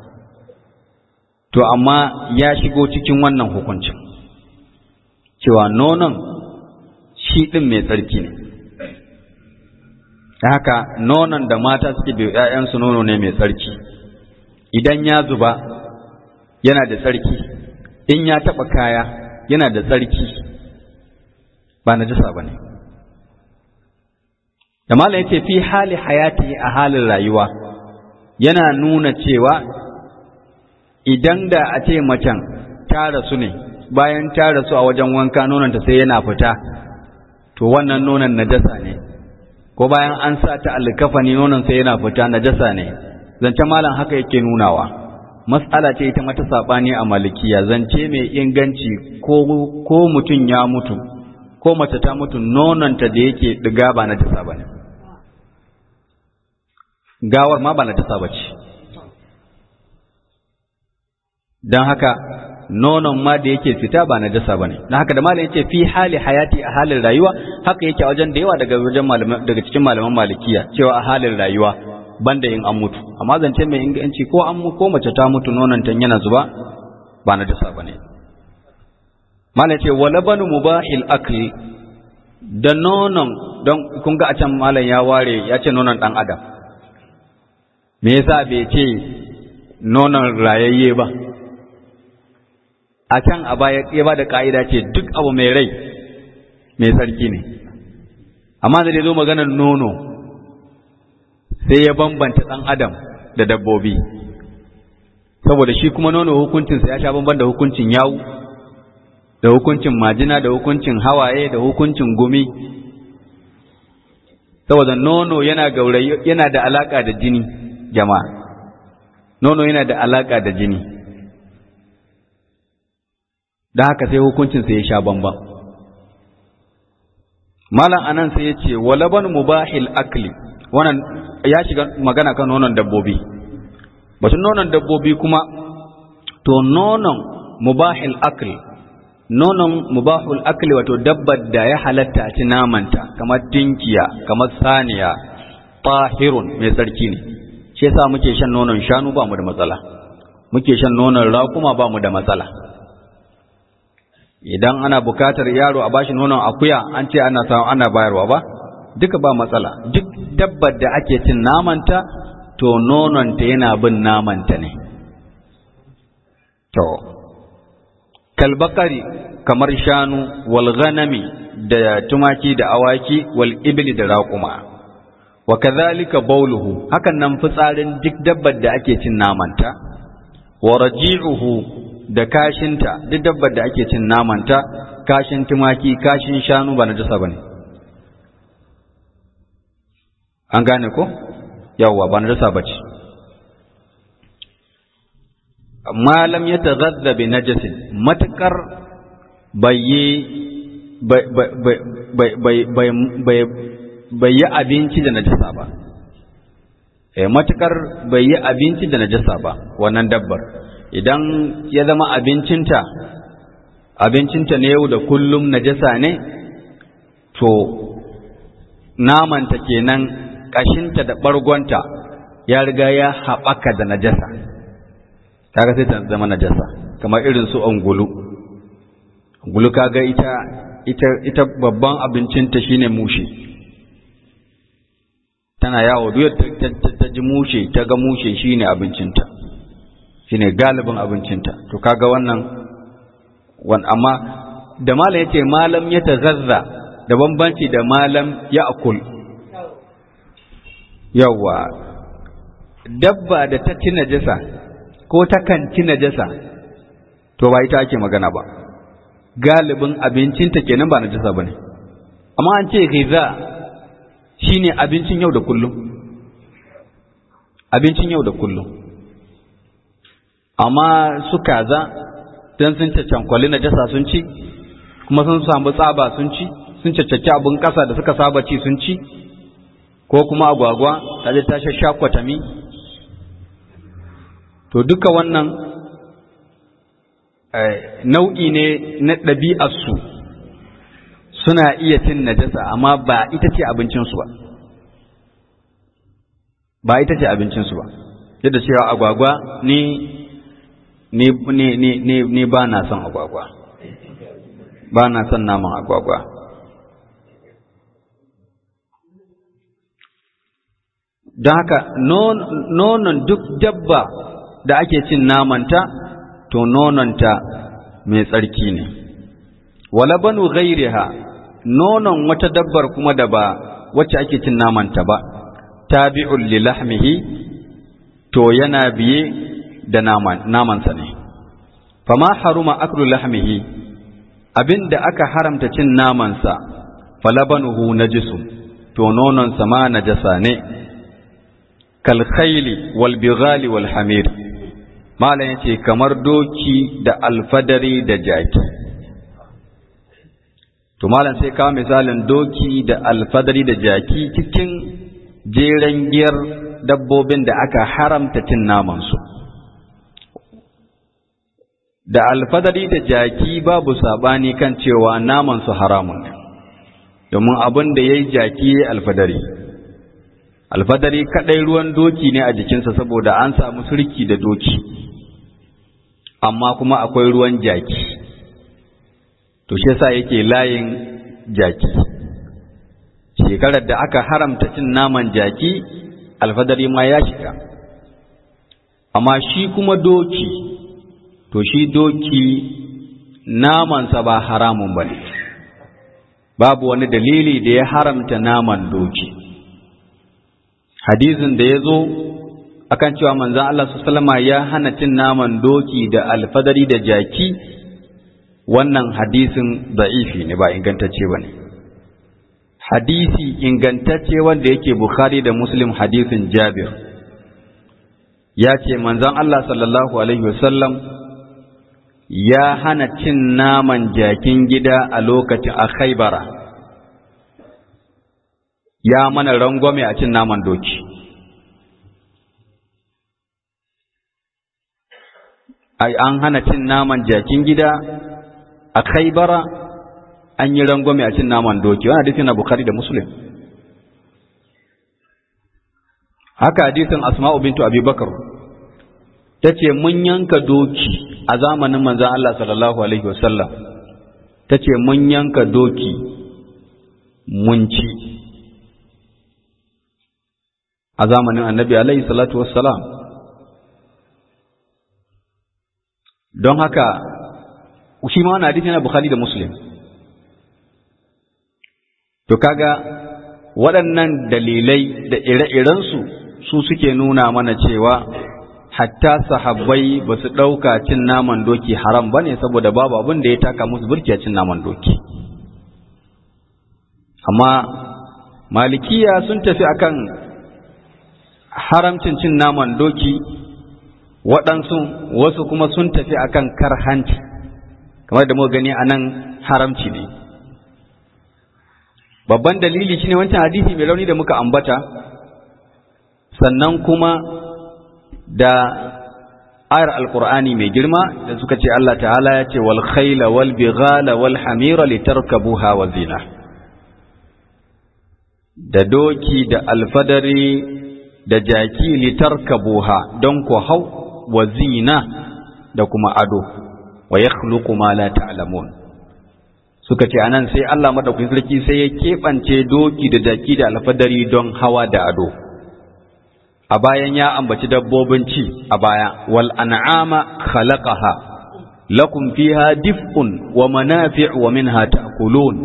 to amma ya shigo cikin wannan hukuncin cewa nonon shi ɗin mai tsarki ne da haka nonon da mata suke bai ‘ya'yansu nono ne mai tsarki idan ya zuba yana da tsarki in ya taɓa kaya yana da tsarki ba na jisa ba ne da malam yace fi hali hayati a halin rayuwa yana nuna cewa idan da a ce macen ta rasu ne bayan ta rasu a wajen wanka nononta sai yana fita to wannan nonon najasa ne ko bayan an sa ta alkafani nonon sai yana fita najasa ne zance malam haka yake nunawa mas'ala ce ita mata sabani a malikiya zance mai inganci ko ko mutum ya mutu ko mace ta mutu nononta da yake diga ba najasa bane gawar ma ba najasa bace don haka nonon ma da yake fita ba na jasa bane don haka da malam yace fi hali hayati a halin rayuwa haka yake a wajen da yawa daga wajen malaman daga cikin malaman malikiya cewa a halin rayuwa banda in an mutu amma zance mai inganci ko an ko mace ta mutu nonon ta yana zuba ba na jasa bane malam yace wala banu mubahil akli da nonon don kun ga a can malam ya ware ya ce nonon dan adam me yasa bai ce nonon rayayye ba a can a baya ya ba da ƙa'ida ce duk abu mai rai mai sarki ne amma da zo maganar nono sai ya bambanta ɗan adam da dabbobi saboda shi kuma nono hukuncinsa ya sha bamban da hukuncin yawu da hukuncin majina da hukuncin hawaye da hukuncin gumi saboda nono yana gaurayi yana da alaka da jini jama'a nono yana da alaka da jini da haka sai hukuncinsa ya sha bamban malam anan sai ya ce walaban mubahil akli wannan ya shiga magana kan nonon dabbobi batun nonon dabbobi kuma to nonon mubahil akl nonon mubahul akli wato dabbar da ya halatta a ci namanta kamar tinkiya kamar saniya tahirun mai tsarki ne shi yasa muke shan nonon shanu ba mu da matsala muke shan nonon raƙuma ba mu da matsala idan ana bukatar yaro a bashi nonon akuya an ce ana samu ana bayarwa ba duka ba matsala duk dabbar da ake cin namanta to nononta yana bin namanta ne to kalbakari kamar shanu wal ghanami da tumaki da awaki wal ibli da raƙuma wa kadhalika bawluhu hakan nan fitsarin duk dabbar da ake cin namanta wa raji'uhu da kashinta duk dabbar da ake cin namanta kashin tumaki kashin shanu ba najasa bane an gane ko yawwa ba najasa bace malam ya taghadda bi najasin matakar bai yi abinci da najasa ba eh matakar bai yi abinci da najasa ba wannan dabbar idan ya zama abincinta abincinta ne yau da kullum najasa ne to namanta kenan kashinta da bargonta ya riga ya haɓaka da najasa kaga sai ta zama najasa kamar irin su angulu angulu kaga ita ita ita babban abincinta shine mushe tana yawo duk ta ji mushe ta ga mushe shine abincinta shine galibin abincinta to kaga wannan wan amma da malam yace malam ya tazazza da bambanci da malam ya akul yawa dabba da ta ci najasa ko ta kan ci najasa to ba ita ake magana ba galibin abincinta kenan ba najasa bane amma an ce ghiza shine abincin yau da kullum abincin yau da kullum amma su kaza dan sun cancankwali najasa sun ci kuma sun samu tsaba sun ci sun caccaki abin ƙasa da suka saba ci sun ci ko kuma agwagwa ta je ta shashakwatami to duka wannan nau'i ne na ɗabi'arsu suna iya cin najasa amma ba ita ce abincinsu ba ba ita ce abincinsu ba yadda cewa agwagwa ni ni ni ni ni ni ba na son agwagwa ba na son naman agwagwa don haka nonon duk dabba da ake cin namanta to nononta mai tsarki ne wala banu ghairiha nonon wata dabbar kuma da ba wacce ake cin namanta ba tabi'un li lahmihi to yana biye da naman namansa ne fama haruma aklu lahmihi abinda aka haramta cin namansa falabanuhu najisu to nononsa ma najasa ne kal khayli wal bighali wal hamir malam yace kamar doki da alfadari da jaki to malam sai kawo misalin doki da alfadari da jaki cikin jeren giyar dabbobin da aka haramta cin namansu da alfadari da jaki babu sabani kan cewa namansu haramun ne domin abin da ya yi jaki ya alfadari alfadari kaɗai ruwan doki ne a jikinsa saboda an samu surki da doki amma kuma akwai ruwan jaki to shi yasa yake layin jaki shekarar da aka haramta cin naman jaki alfadari ma ya shiga amma shi kuma doki to shi doki namansa ba haramun ba ne babu wani dalili da ya haramta naman doki hadisin da ya zo akan cewa manzan Allah su salama ya hana cin naman doki da alfadari da jaki wannan hadisin da'ifi ne ba ingantacce ba ne hadisi ingantacce wanda yake bukhari da muslim hadisin jabir ya ce manzan Allah sallallahu alaihi wasallam ya hana cin naman jakin gida a lokacin a khaibara ya mana rangwame a cin naman doki an hana cin naman jakin gida a khaibara an yi rangwame a cin naman doki wani hadisi na bukhari da muslim haka hadisin asma'u bintu abubakar ta ce mun yanka doki a zamanin manzan Allah sallallahu alaihi wasallam ta ce mun yanka doki mun ci a zamanin annabi alaihi salatu wassalam don haka shi ma wani hadisi na bukhari da muslim to kaga waɗannan dalilai da ire-irensu su suke nuna mana cewa hatta sahabbai ba su ɗauka cin naman doki haram ba ne saboda babu abin da ya taka musu burki a cin naman doki amma malikiya sun tafi akan haramcin cin naman doki waɗansu wasu kuma sun tafi akan karhanci kamar da muka gani a nan haramci ne babban dalili shine wancan hadisi mai rauni da muka ambata sannan kuma da ayar alkur'ani mai girma da suka ce Allah ta'ala ya ce wal khayla wal bighala wal hamira litarkabuha wa zina da doki da alfadari da jaki litarkabuha don ku hau wa zina da kuma ado wa yakhluqu ma la ta'lamun suka ce anan sai Allah madaukakin sarki sai ya keɓance doki da jaki da alfadari don hawa da ado a bayan ya ambaci dabbobin ci a baya wal an'ama khalaqaha lakum fiha dif'un wa manafi' wa minha ta'kulun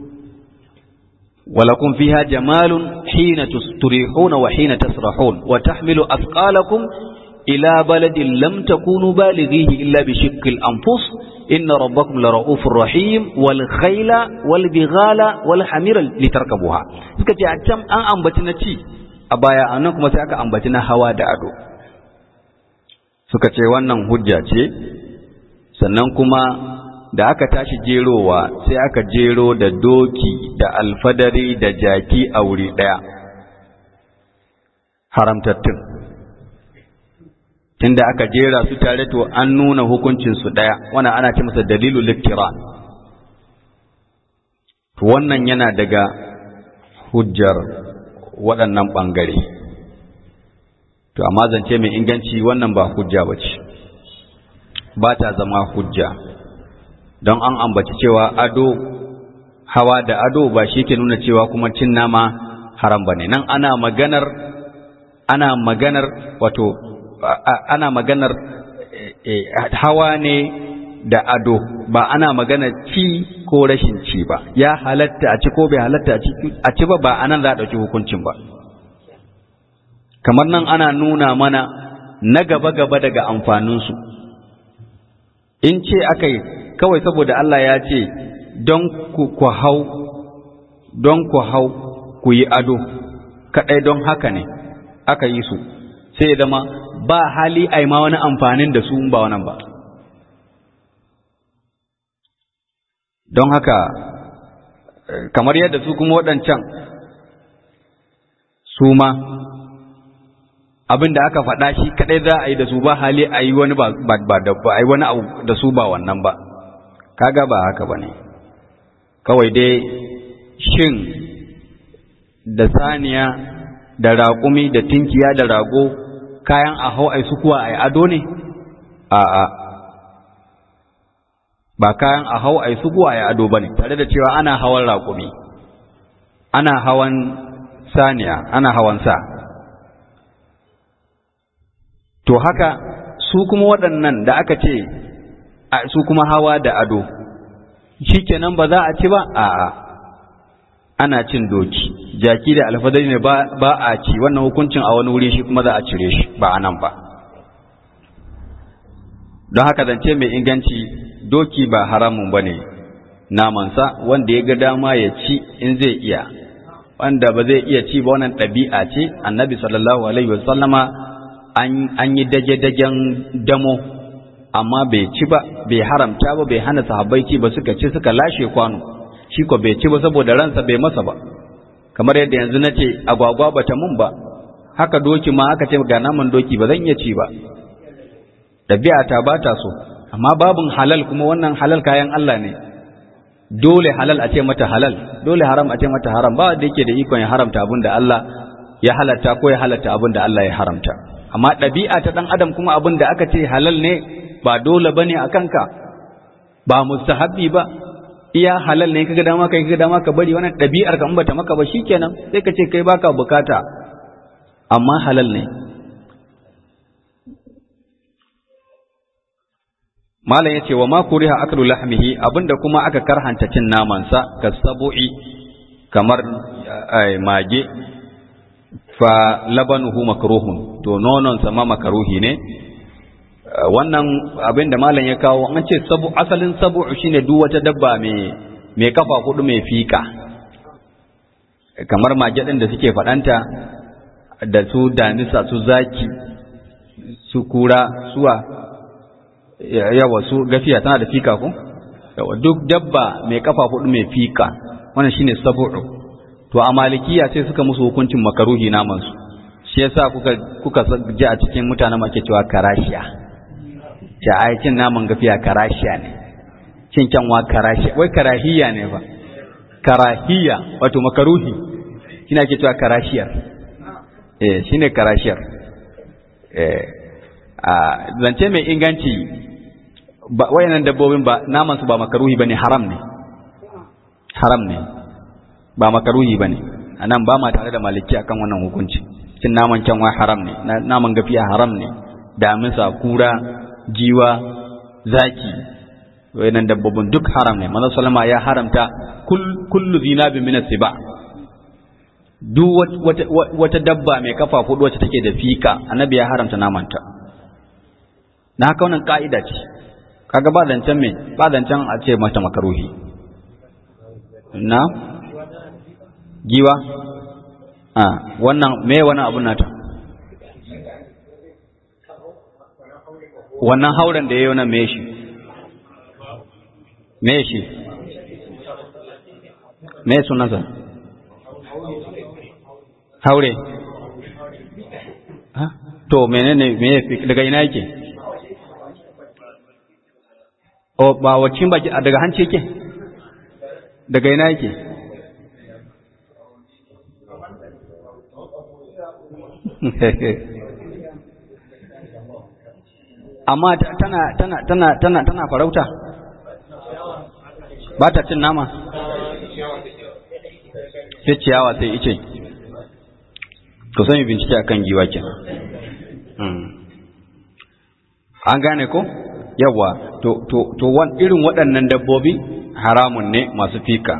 wa lakum fiha jamalun hina turihuna wa hina tasrahun wa tahmilu athqalakum ila baladin lam takunu balighihi illa bi shiqqil anfus inna rabbakum lara'ufur rahim wal khayla wal bighala wal hamira litarkabuha suka ce a can an ambaci na ci a baya anan kuma sai aka ambaci na hawa da ado suka ce wannan hujja ce sannan kuma da aka tashi jerowa sai aka jero da doki da alfadari da jaki a wuri ɗaya haramtattun tunda aka jera su tare to an nuna hukuncinsu ɗaya wannan ana ce masa dalilul liktiran to wannan yana daga hujjar waɗannan ɓangare to amma zance mai inganci wannan ba hujja ba ce ba ta zama hujja don an ambaci cewa ado hawa da ado ba shi ke nuna cewa kuma cin nama haram ba ne nan ana maganar ana maganar wato ana maganar hawa ne da ado ba ana maganar ci ko rashin ci ba ya halatta a ci ko bai halatta a ci ba ba anan za a ɗauki hukuncin ba kamar nan ana nuna mana na gaba-gaba daga amfaninsu in ce aka yi kawai saboda Allah ya ce don ku hau don ku hau ku yi ado kaɗai don haka ne aka yi su sai ya zama ba hali a ma wani amfanin da su ba wannan ba don haka kamar yadda su kuma waɗancan su ma abin da aka faɗa shi kaɗai za a yi da su ba hali a yi wani ba da ba a yi wani abu da su ba wannan ba kaga ba haka ba ne kawai dai shin da saniya da raƙumi da tinkiya da rago kayan a hau ai su kuwa ai ado ne a'a ba kayan a hau ai su kuwa ai ado bane tare da cewa ana hawan raƙumi ana hawan saniya ana hawan sa to haka su kuma waɗannan da aka ce su kuma hawa da ado shikenan ba za a ci ba a'a ana cin doki jaki da alfadari ne ba a ci wannan hukuncin a wani wuri shi kuma za a cire shi ba a nan ba don haka zance mai inganci doki ba haramun ba ne namansa wanda ya ga dama ya ci in zai iya wanda ba zai iya ci ba wannan ɗabi'a ce annabi sallallahu alaihi wasallama an yi dage-dagen damo amma bai ci ba bai haramta ba bai hana sahabbai ci ba suka ci suka lashe kwano shi ko bai ci ba saboda ransa bai masa ba kamar yadda yanzu na ce agwagwa ba ta mun ba haka doki ma aka ce ga naman doki ba zan iya ci ba ɗabi'a ta ba ta so amma babin halal kuma wannan halal kayan Allah ne dole halal a ce mata halal dole haram a ce mata haram ba wanda yake da ikon ya haramta abin da Allah ya halatta ko ya halatta abin da Allah ya haramta amma ɗabi'a ta ɗan adam kuma abin da aka ce halal ne ba dole bane a kanka ba mustahabbi ba iya halal ne kaga dama kai kaga dama ka bari wannan ɗabi'ar ka in bata maka ba shikenan sai ka ce kai baka bukata amma halal ne malam yace wa ma kuriha aklu lahmihi abinda kuma aka karhanta cin naman sa kasabu'i kamar mage fa labanuhu makruhun to nonon sa ma makruhi ne wannan abin da malam ya kawo an ce sabu asalin sabu shine duk wata dabba mai mai kafa hudu mai fika kamar mage din da suke fadanta da su damisa su zaki su kura suwa yawa su gafiya tana da fika ko yawa duk dabba mai kafa hudu mai fika wannan shine sabu to a malikiya sai suka musu hukuncin makaruhi naman su shi yasa kuka kuka ji a cikin mutanen ake cewa karashiya ta ai cin naman gafiya karashiya ne cin kyanwa karashiya wai karahiya ne ba karahiya wato makaruhi shine ake cewa karashiyar eh shine karashiyar eh a zance mai inganci ba wayannan dabbobin ba naman su ba makaruhi bane haram ne haram ne ba makaruhi bane anan ba ma tare da maliki akan wannan hukunci cin naman kyanwa haram ne naman gafiya haram ne damisa kura jiwa zaki wayannan dabbobin duk haram ne manzo sallama ya haramta kullu zinabi min siba duk wata, wata dabba mai kafa hudu wacce take da fika annabi ya haramta namanta na haka wannan ka'ida ce kaga ba zancen me ba zancen a ce mata makaruhi na giwa a wannan me wannan abun nata wannan hauren da ya yi wannan me shi me shi me sunansa haure to menene me daga ina yake o ba wacin baki daga hanci yake daga ina yake amma tana tana tana tana tana farauta ba ta cin nama sai ciyawa sai ice to sai bincike akan giwa kenan an gane ko yawa to to to wan irin waɗannan dabbobi haramun ne masu fika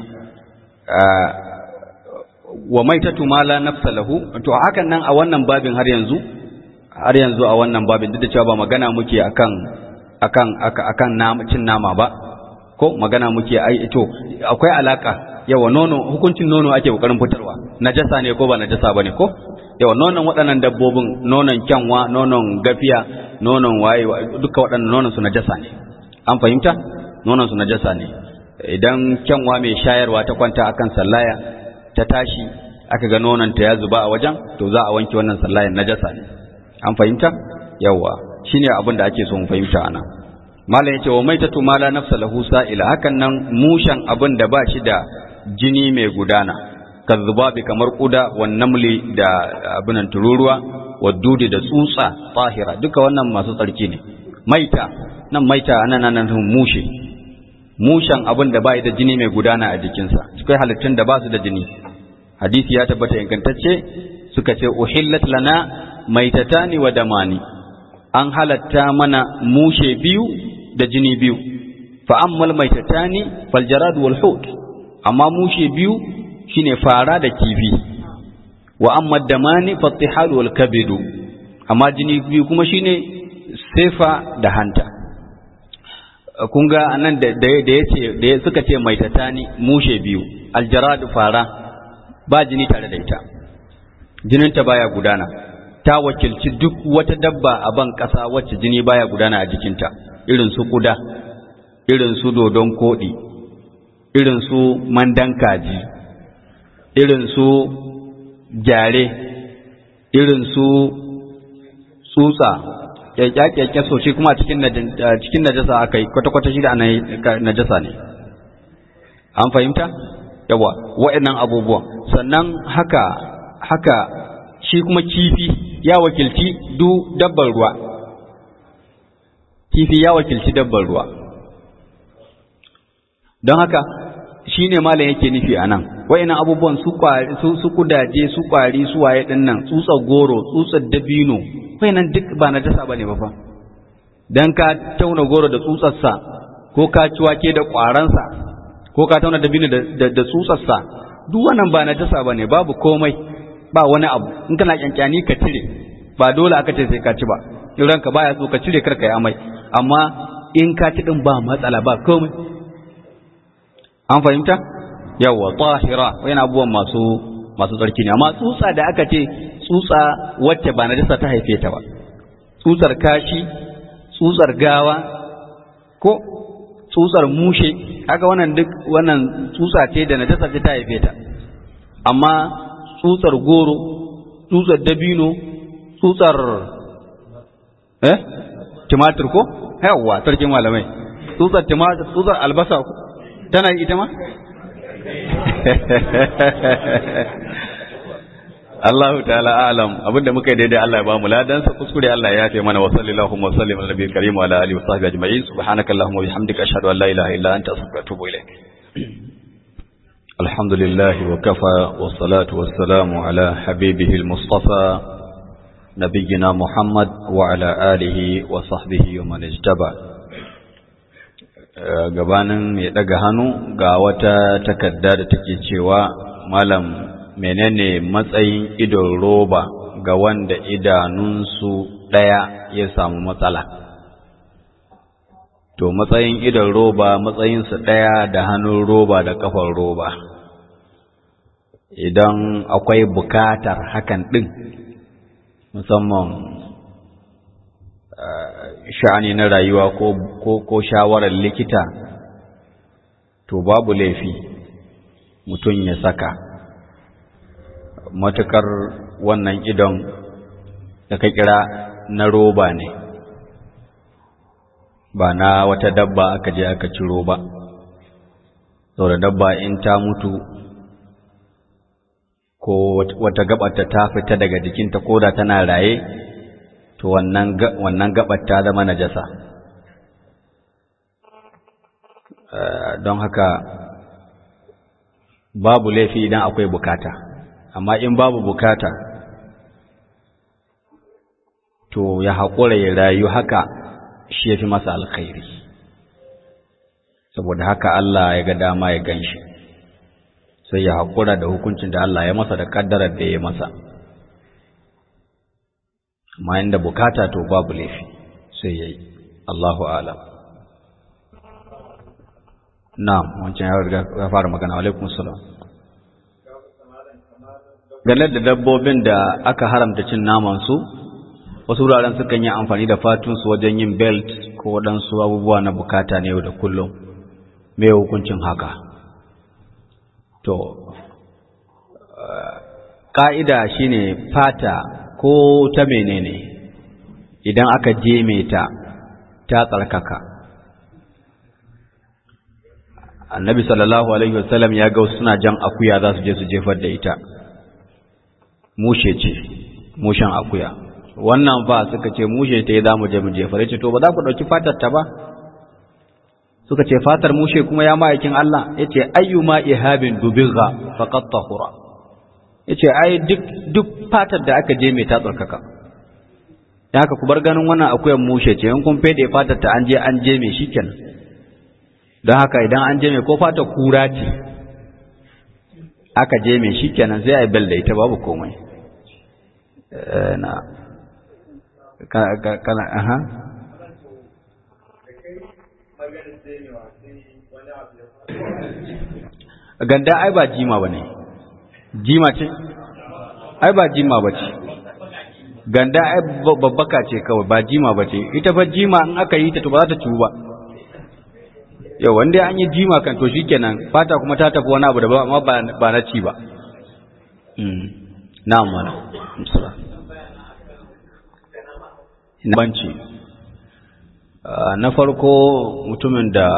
wa maitatu ma la nafsa lahu to hakan nan a wannan babin har yanzu har yanzu a wannan babin duk da cewa ba magana muke akan akan akan nama cin nama ba ko magana muke ai to akwai alaka yawa nono hukuncin nono ake kokarin fitarwa najasa ne ko ba najasa bane ko yawa nonon waɗannan dabbobin nonon kyanwa nonon gafiya nonon waye duka waɗannan nonon su najasa ne an fahimta nonon su najasa ne idan kyanwa mai shayarwa ta kwanta akan sallaya ta tashi aka ga nonon ta ya zuba a wajen to za a wanke wannan sallayan najasa ne an fahimta yawa shine abin da ake so mu fahimta anan malam yace wa maitatu ma la nafsa lahu sa'ila hakan nan mushan abin da ba shi da jini mai gudana kazzubabi kamar kuda wan namli da abinan tururuwa wadudi da tsutsa tahira duka wannan masu tsarki ne maita nan maita anan nan mushe mushan abin da ba da jini mai gudana a jikinsa akwai halittun da ba su da jini hadisi ya tabbata ingantacce suka ce uhillat lana maitatani wa damani an halatta mana mushe biyu da jini biyu fa ammal maitatani fal jarad wal hut amma mushe biyu shine fara da kifi wa amma damani fattihal wal kabidu amma jini biyu kuma shine sefa da hanta kun ga anan da da yace da suka ce maitatani mushe biyu aljarad fara ba jini tare da ita jininta baya gudana ta wakilci duk wata dabba a ban ƙasa wacce jini baya gudana a jikinta irin su kuda irin su dodon koɗi irin su mandan kaji irin su gyare irin su tsutsa kyakkyakke so shi kuma cikin cikin najasa aka yi kwata-kwata shi da najasa ne an fahimta yawa wa'annan abubuwan sannan haka haka shi kuma kifi ya wakilci du dabbar ruwa kifi ya wakilci dabbar ruwa don haka shi ne malam yake nufi a nan wa'annan abubuwan su su kudaje su kwari su waye din nan tsutsar goro tsutsar dabino wa'annan duk ba na dasa bane ba fa dan ka tauna goro da tsutsarsa ko ka ci wake da kwaransa ko ka tauna dabino da da tsutsarsa duk wannan ba na dasa bane babu komai ba wani abu in kana kyankyani ka cire ba dole aka ce sai ka ci ba in ranka baya so ka cire karka yi amai amma in ka ci din ba matsala ba komai an fahimta yawa tahira yana abubuwan masu masu tsarki ne amma tsutsa da aka ce tsutsa wacce ba najasa ta haife ta ba tsutsar kashi tsutsar gawa ko tsutsar mushe kaga wannan duk wannan tsutsa ce da najasa ce ta haife ta amma tsutsar goro tsutsar dabino tsutsar eh tumatir ko yawa sarkin malamai tsutsar tumatir tsutsar albasa ko tana yi ita ma? Allahu ta'ala alam abinda muka yi daidai Allah ya ba mu ladan sa kuskure Allah ya yafe mana wa sallallahu wa sallim ala nabiyil karim wa ala alihi wa sahbihi ajma'in subhanakallahumma wa bihamdika ashhadu an la ilaha illa anta astaghfiruka wa atubu ilaik alhamdulillah wa kafa wa salatu wa salamu ala habibihi al-mustafa nabiyyina muhammad wa ala alihi wa sahbihi wa man ijtaba gabanin ya daga hannu ga wata takarda da take cewa malam menene matsayin idon roba ga wanda idanunsu ɗaya ya samu matsala to matsayin idon roba matsayinsu ɗaya da hannun roba da kafar roba idan akwai bukatar hakan ɗin musamman sha'ani na rayuwa ko, ko, ko shawarar likita to babu laifi mutum ya saka matukar wannan idon da ka kira na roba ne ba na wata dabba aka je aka ciro ba saboda dabba in ta mutu ko wata gabata ta fita daga jikinta ko da tana raye to wannan wannan gabar ta zama najasa don haka babu laifi idan akwai bukata amma in babu bukata to ya haƙura ya rayu haka shi ya fi masa alkhairi saboda haka Allah ya ga dama ya ganshi sai ya haƙura da hukuncin da Allah ya masa da ƙaddarar da ya masa amma inda bukata to babu laifi sai yayi Allahu a'lam na'am wancan ya riga ya fara magana alaikum salam game da dabbobin da aka haramta cin naman su wasu wuraren sukan yi amfani da fatun su wajen yin belt ko waɗansu abubuwa na bukata ne yau da kullum me hukuncin haka to ƙa'ida shine fata ko ta menene idan aka jeme ta ta tsarkaka annabi sallallahu alaihi wasallam ya ga suna jan akuya za su je su jefar da ita mushe ce mushen akuya wannan ba suka ce mushe ta yi za mu je mu jefar ce to ba za ku ɗauki fatar ta ba suka ce fatar mushe kuma ya ma'aikin Allah ya ce ayyuma ihabin dubigha faqat tahura ya ce ai duk duk fatar da aka je mai ta tsarkaka ya haka ku bar ganin wannan akuyan mushe ce in kun fede fatar ta an je an je mai shikenan don haka idan an je mai ko fatar kura ce aka je mai shikenan sai a bel da ita babu komai na kana aha ganda ai ba jima ba ne jima ce ai ba jima ba ce ganda ai babbaka ce kawai ba jima ba ce ita fa jima in aka yi ta to ba za ta ciwu ba yau wanda an yi jima kan to shikenan fata kuma ta tafi wani abu da ba amma ba na ci ba na'am mana banci na farko mutumin da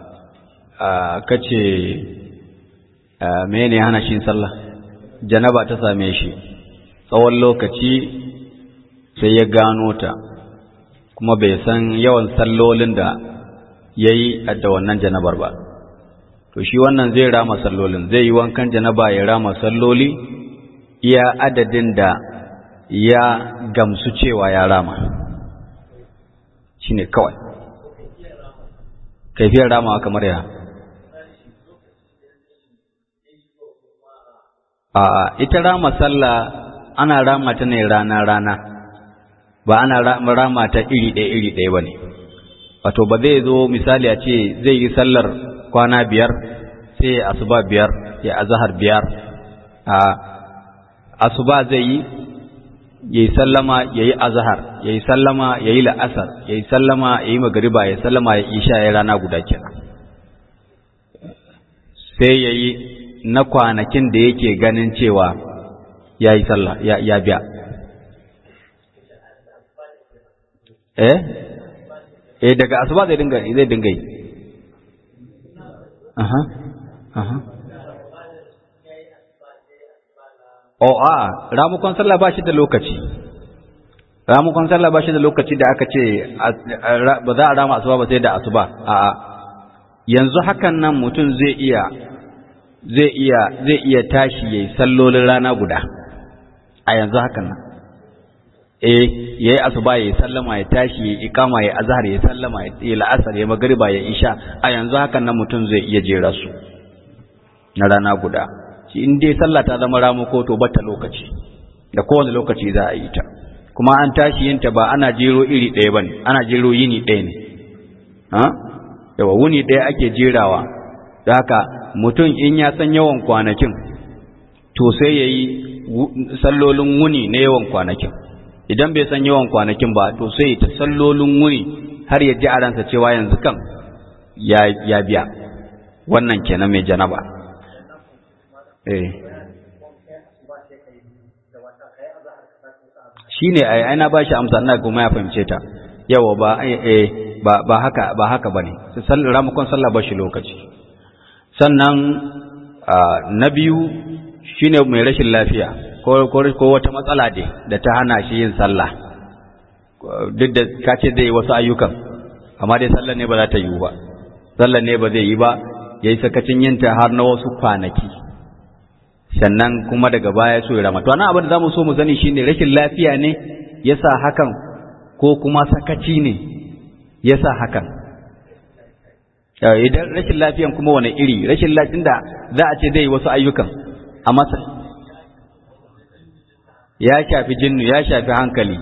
kace mene hana shi sallah janaba ta same shi tsawon lokaci sai ya gano ta kuma bai san yawan sallolin da ya yi da wannan janabar ba to shi wannan zai rama sallolin zai yi wankan janaba ya rama salloli iya adadin da ya gamsu cewa ya rama shi ne kawai kaifiyar rama kamar ya a ita rama sallah ana rama ta ne rana-rana ba ana rama ta iri ɗaya iri ɗaya ba ne wato ba zai zo misali a ce zai yi sallar kwana biyar sai asuba biyar ya azahar biyar a asuba zai yi ya yi sallama ya yi azahar ya yi sallama ya yi la'asar ya yi sallama ya yi magariba ya sallama ya isha ya rana guda kenan sai ya yi na kwanakin da yake ganin cewa ya yi sallah ya biya eh eh daga asuba zai dinga zai dinga yi aha aha oh a ramukon sallah ba shi da lokaci ramukon sallah ba shi da lokaci da aka ce ba za a rama asuba ba sai da asuba a'a yanzu hakan nan mutum zai iya zai iya zai iya tashi yayi sallolin rana guda a yanzu hakan nan eh yayi asuba yayi sallama ya tashi yayi ikama yayi azhar yayi sallama yayi la'asar yayi magriba yayi isha a yanzu hakan nan mutum zai iya jera su na rana guda shi in dai sallah ta zama ramuko to bata lokaci da kowane lokaci za a yi ta kuma an tashi yin ta ba ana jero iri ɗaya bane ana jero yini ɗaya ne ha yawa wuni ɗaya ake jerawa da haka mutum in ya san yawan kwanakin to sai ya yi sallolin wuni na yawan kwanakin idan bai san yawan kwanakin ba to sai ta sallolin wuni har ya ji a ransa cewa yanzu kan ya biya wannan kenan mai janaba eh shi ne a aina ba shi amsa ina kuma ya fahimce ta yawa ba eh ba ba haka ba haka bane ramakon sallah ba shi lokaci sannan na biyu shine mai rashin lafiya ko wata matsala dai da ta hana shi yin sallah duk da ka ce zai yi wasu ayyukan amma dai sallah ne ba za ta yi ba sallah ne ba zai yi ba ya yi sakacin yinta har na wasu kwanaki sannan kuma daga baya so ya rama to ana abin da za mu so mu sani shine rashin lafiya ne ya sa hakan ko kuma sakaci ne ya sa hakan idan rashin lafiyan kuma wani iri rashin lafiyan da za a ce zai wasu ayyukan a masa ya shafi jinnu ya shafi hankali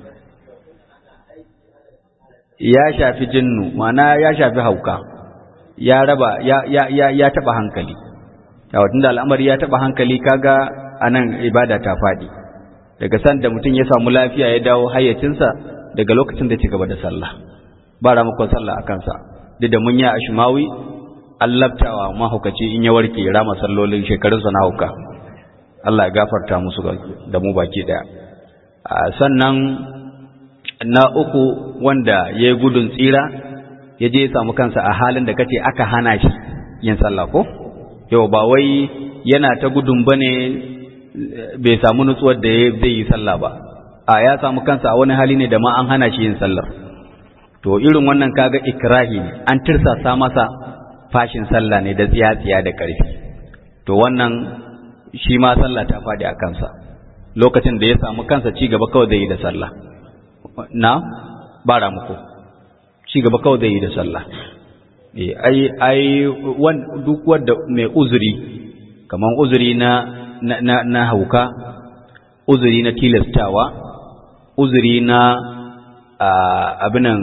ya shafi jinnu mana ya shafi hauka ya raba ya ya ya, ya taba hankali yawa tunda al'amari ya taba hankali kaga anan ibada ta fadi daga san da mutum ya samu lafiya ya dawo hayyacinsa daga lokacin da ci gaba da sallah ba ramakon sallah a kansa duk da mun yi a shumawi allabtawa mahaukaci in ya warke rama sallolin shekarunsa na hauka Allah ya gafarta musu da mu baki daya sannan na uku wanda ya yi gudun tsira ya je ya samu kansa a halin da kace aka hana shi yin sallah ko yau ba wai yana ta gudun bane bai samu nutsuwar da zai yi sallah ba a ya samu kansa a wani hali ne da ma an hana shi yin sallar to irin wannan kaga ikrahi ne an tirsasa masa fashin sallah ne da tsiya-tsiya da ƙarfi to wannan shi ma sallah ta faɗi a kansa lokacin da ya samu kansa ci gaba kawai zai yi da sallah na ba ramuko ci gaba kawai zai yi da sallah ai ai duk wanda mai uzuri kaman uzuri na na na hauka uzuri na tilastawa uzuri na abinan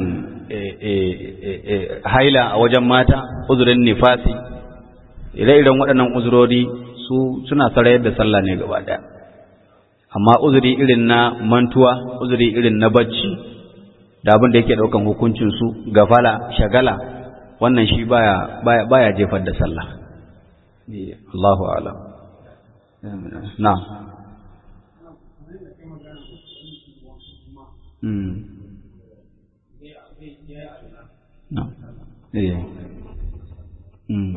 haila a wajen mata uzurin nifasi ire-iren waɗannan uzurori su suna sarayar da sallah ne gaba ɗaya amma uzuri irin na mantuwa uzuri irin na bacci da abin da yake ɗaukan hukuncinsu gafala shagala wannan shi baya baya jefar da sallah Allahu a'lam na na eh mm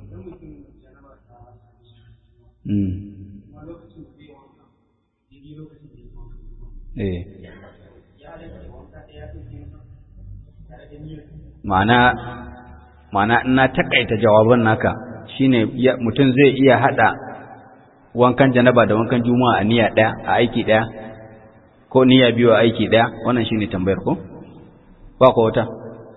mm eh ma'ana ma'ana ina takaita jawaban naka shine mutum zai iya hada wankan janaba da wankan juma'a a niyya daya a aiki daya ko niyya biyu a aiki daya wannan shine tambayar ko ba ko wata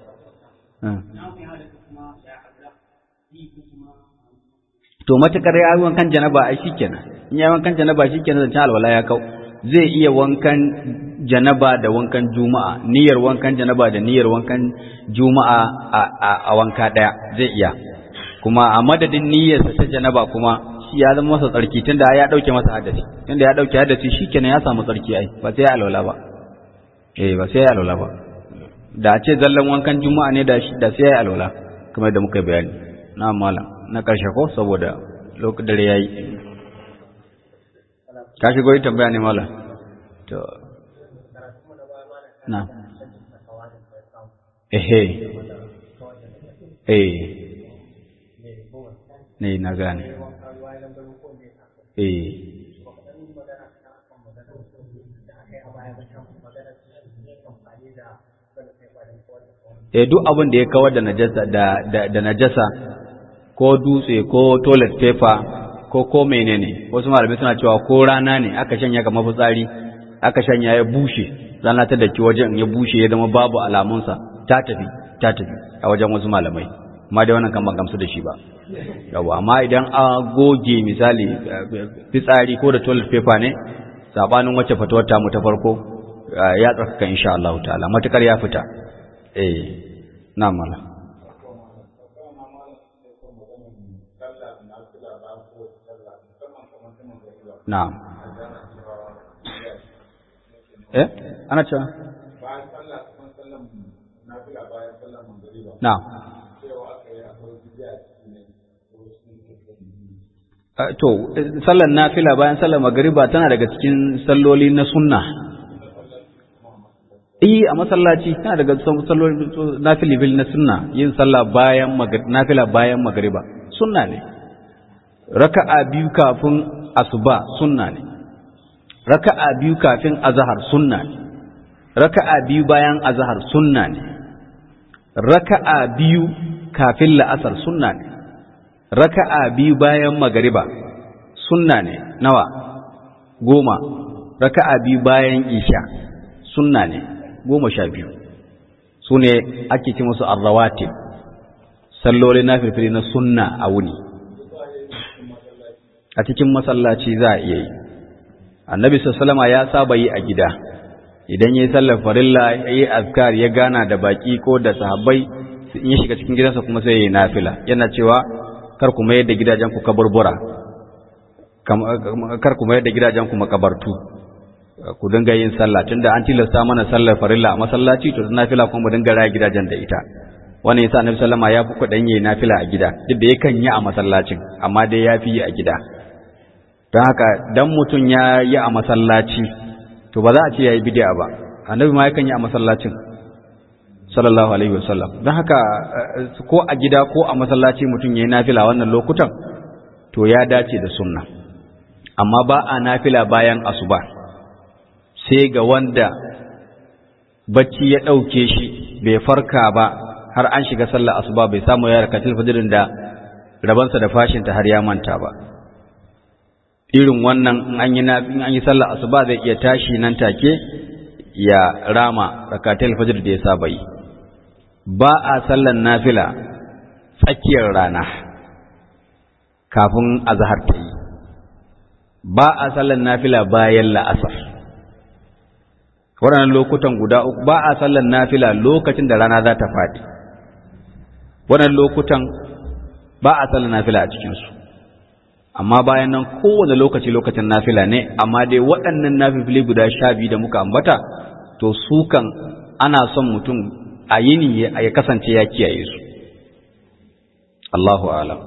to matakar ya yi wankan janaba ai shikenan in ya yi wankan janaba shikenan zancen alwala ya kau zai iya wankan janaba da wankan juma'a niyyar wankan janaba da niyyar wankan juma'a a wanka daya zai iya kuma a madadin niyyarsa ta janaba kuma shi ya zama masa tsarki tunda ya dauke masa hadasi tunda ya dauke hadasi shikenan ya samu tsarki ai ba sai ya alwala ba eh ba sai ya alwala ba da a ce zallan wankan juma'a ne da shi da sai ya alwala kamar da muka bayani na malam na karshe ko saboda lokacin dare yayi ka shigo yi tambaya ne malam to na ehe eh ne na gane eh eh duk abin da ya kawar da najasa da da najasa ko dutse ko toilet paper ko ko menene wasu malamai suna cewa ko rana ne aka shanya ga mafitsari aka shanya ya bushe rana ta daki wajen ya bushe ya zama babu alamunsa ta tafi ta tafi a wajen wasu malamai amma dai wannan kan ban gamsu da shi ba yawa amma idan a goge misali fitsari ko da toilet paper ne sabanin wacce fatuwar ta mu ta farko ya tsarkaka insha Allah ta'ala matukar ya fita eh na mala na'am eh ana cewa bayan sallah kuma sallan nafila bayan sallan magriba na'am cewa aka yi akwai bid'a cikin Uh, to sallar nafila bayan sallar magariba tana daga cikin salloli na sunna eh a masallaci tana daga salloli nafili bil na sunna yin sallah bayan nafila bayan magariba sunna ne raka'a biyu kafin asuba sunna ne raka'a biyu kafin azhar sunna ne raka'a biyu bayan azhar sunna ne raka'a biyu kafin la'asar sunna ne raka'a biyu bayan magariba sunna ne nawa goma raka'a biyu bayan isha sunna ne goma sha biyu su ne ake ci musu arrawatib salloli na firfiri na sunna a wuni a cikin masallaci za a iya yi annabi sallama ya saba yi a gida idan ya yi sallar farilla ya yi azkar ya gana da baki ko da sahabbai in ya shiga cikin gidansa kuma sai ya yi nafila yana cewa kar ku mayar da gidajen ku kaburbura kar ku mayar da gidajen ku makabartu ku dinga yin sallah tunda an tilasta mana sallar farilla a masallaci to nafila kuma mu dinga raya gidajen da ita wannan yasa annabi sallama ya fi kuɗin yi nafila a gida duk da yakan yi a masallacin amma dai ya fi yi a gida don haka dan mutum ya yi a masallaci to ba za a ce ya yi bid'a ba annabi ma yakan yi a masallacin sallallahu alaihi wasallam don haka ko a gida ko a masallaci mutum ya yi nafila wannan lokutan to ya dace da sunna amma ba a nafila bayan asuba sai ga wanda bacci ya ɗauke shi bai farka ba har an shiga sallar asuba bai samu ya rakatul fajrin da rabansa da fashinta har ya manta ba irin wannan in an yi in an yi sallar asuba zai iya tashi nan take ya rama rakatul fajr da ya saba yi ba a sallar nafila tsakiyar rana kafin azhar ta yi ba a sallar nafila bayan la'asar waɗannan lokutan guda uku ba a sallar nafila lokacin da rana za ta faɗi waɗannan lokutan ba a sallar nafila a cikinsu amma bayan nan kowane lokaci lokacin nafila ne amma dai waɗannan nafifili guda sha biyu da muka ambata to su kan ana son mutum a yini ya kasance ya kiyaye su Allahu alam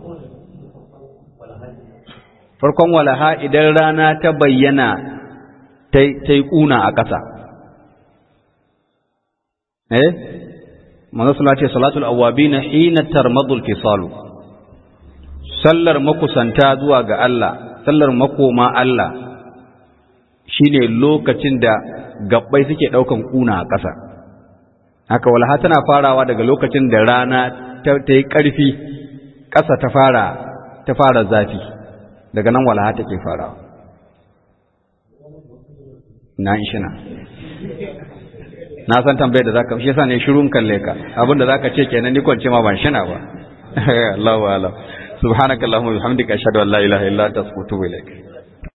farkon walaha idan rana ta bayyana ta yi ƙuna a ƙasa eh manzo sallallahu ce salatul awabin hina tarmadul fisalu sallar makusanta zuwa ga Allah sallar makoma Allah shine lokacin da gabbai suke daukan kuna a ƙasa haka walha tana farawa daga lokacin da rana ta yi ƙarfi ƙasa ta fara ta fara zafi daga nan walha take farawa na ishina na san tambayar da zaka shi yasa ne shirun kalle ka abin da zaka ce kenan ni kwance ma ban shina ba Allahu a'lam subhanakallahumma wa bihamdika ashhadu an la ilaha illa anta astaghfiruka wa atubu ilaik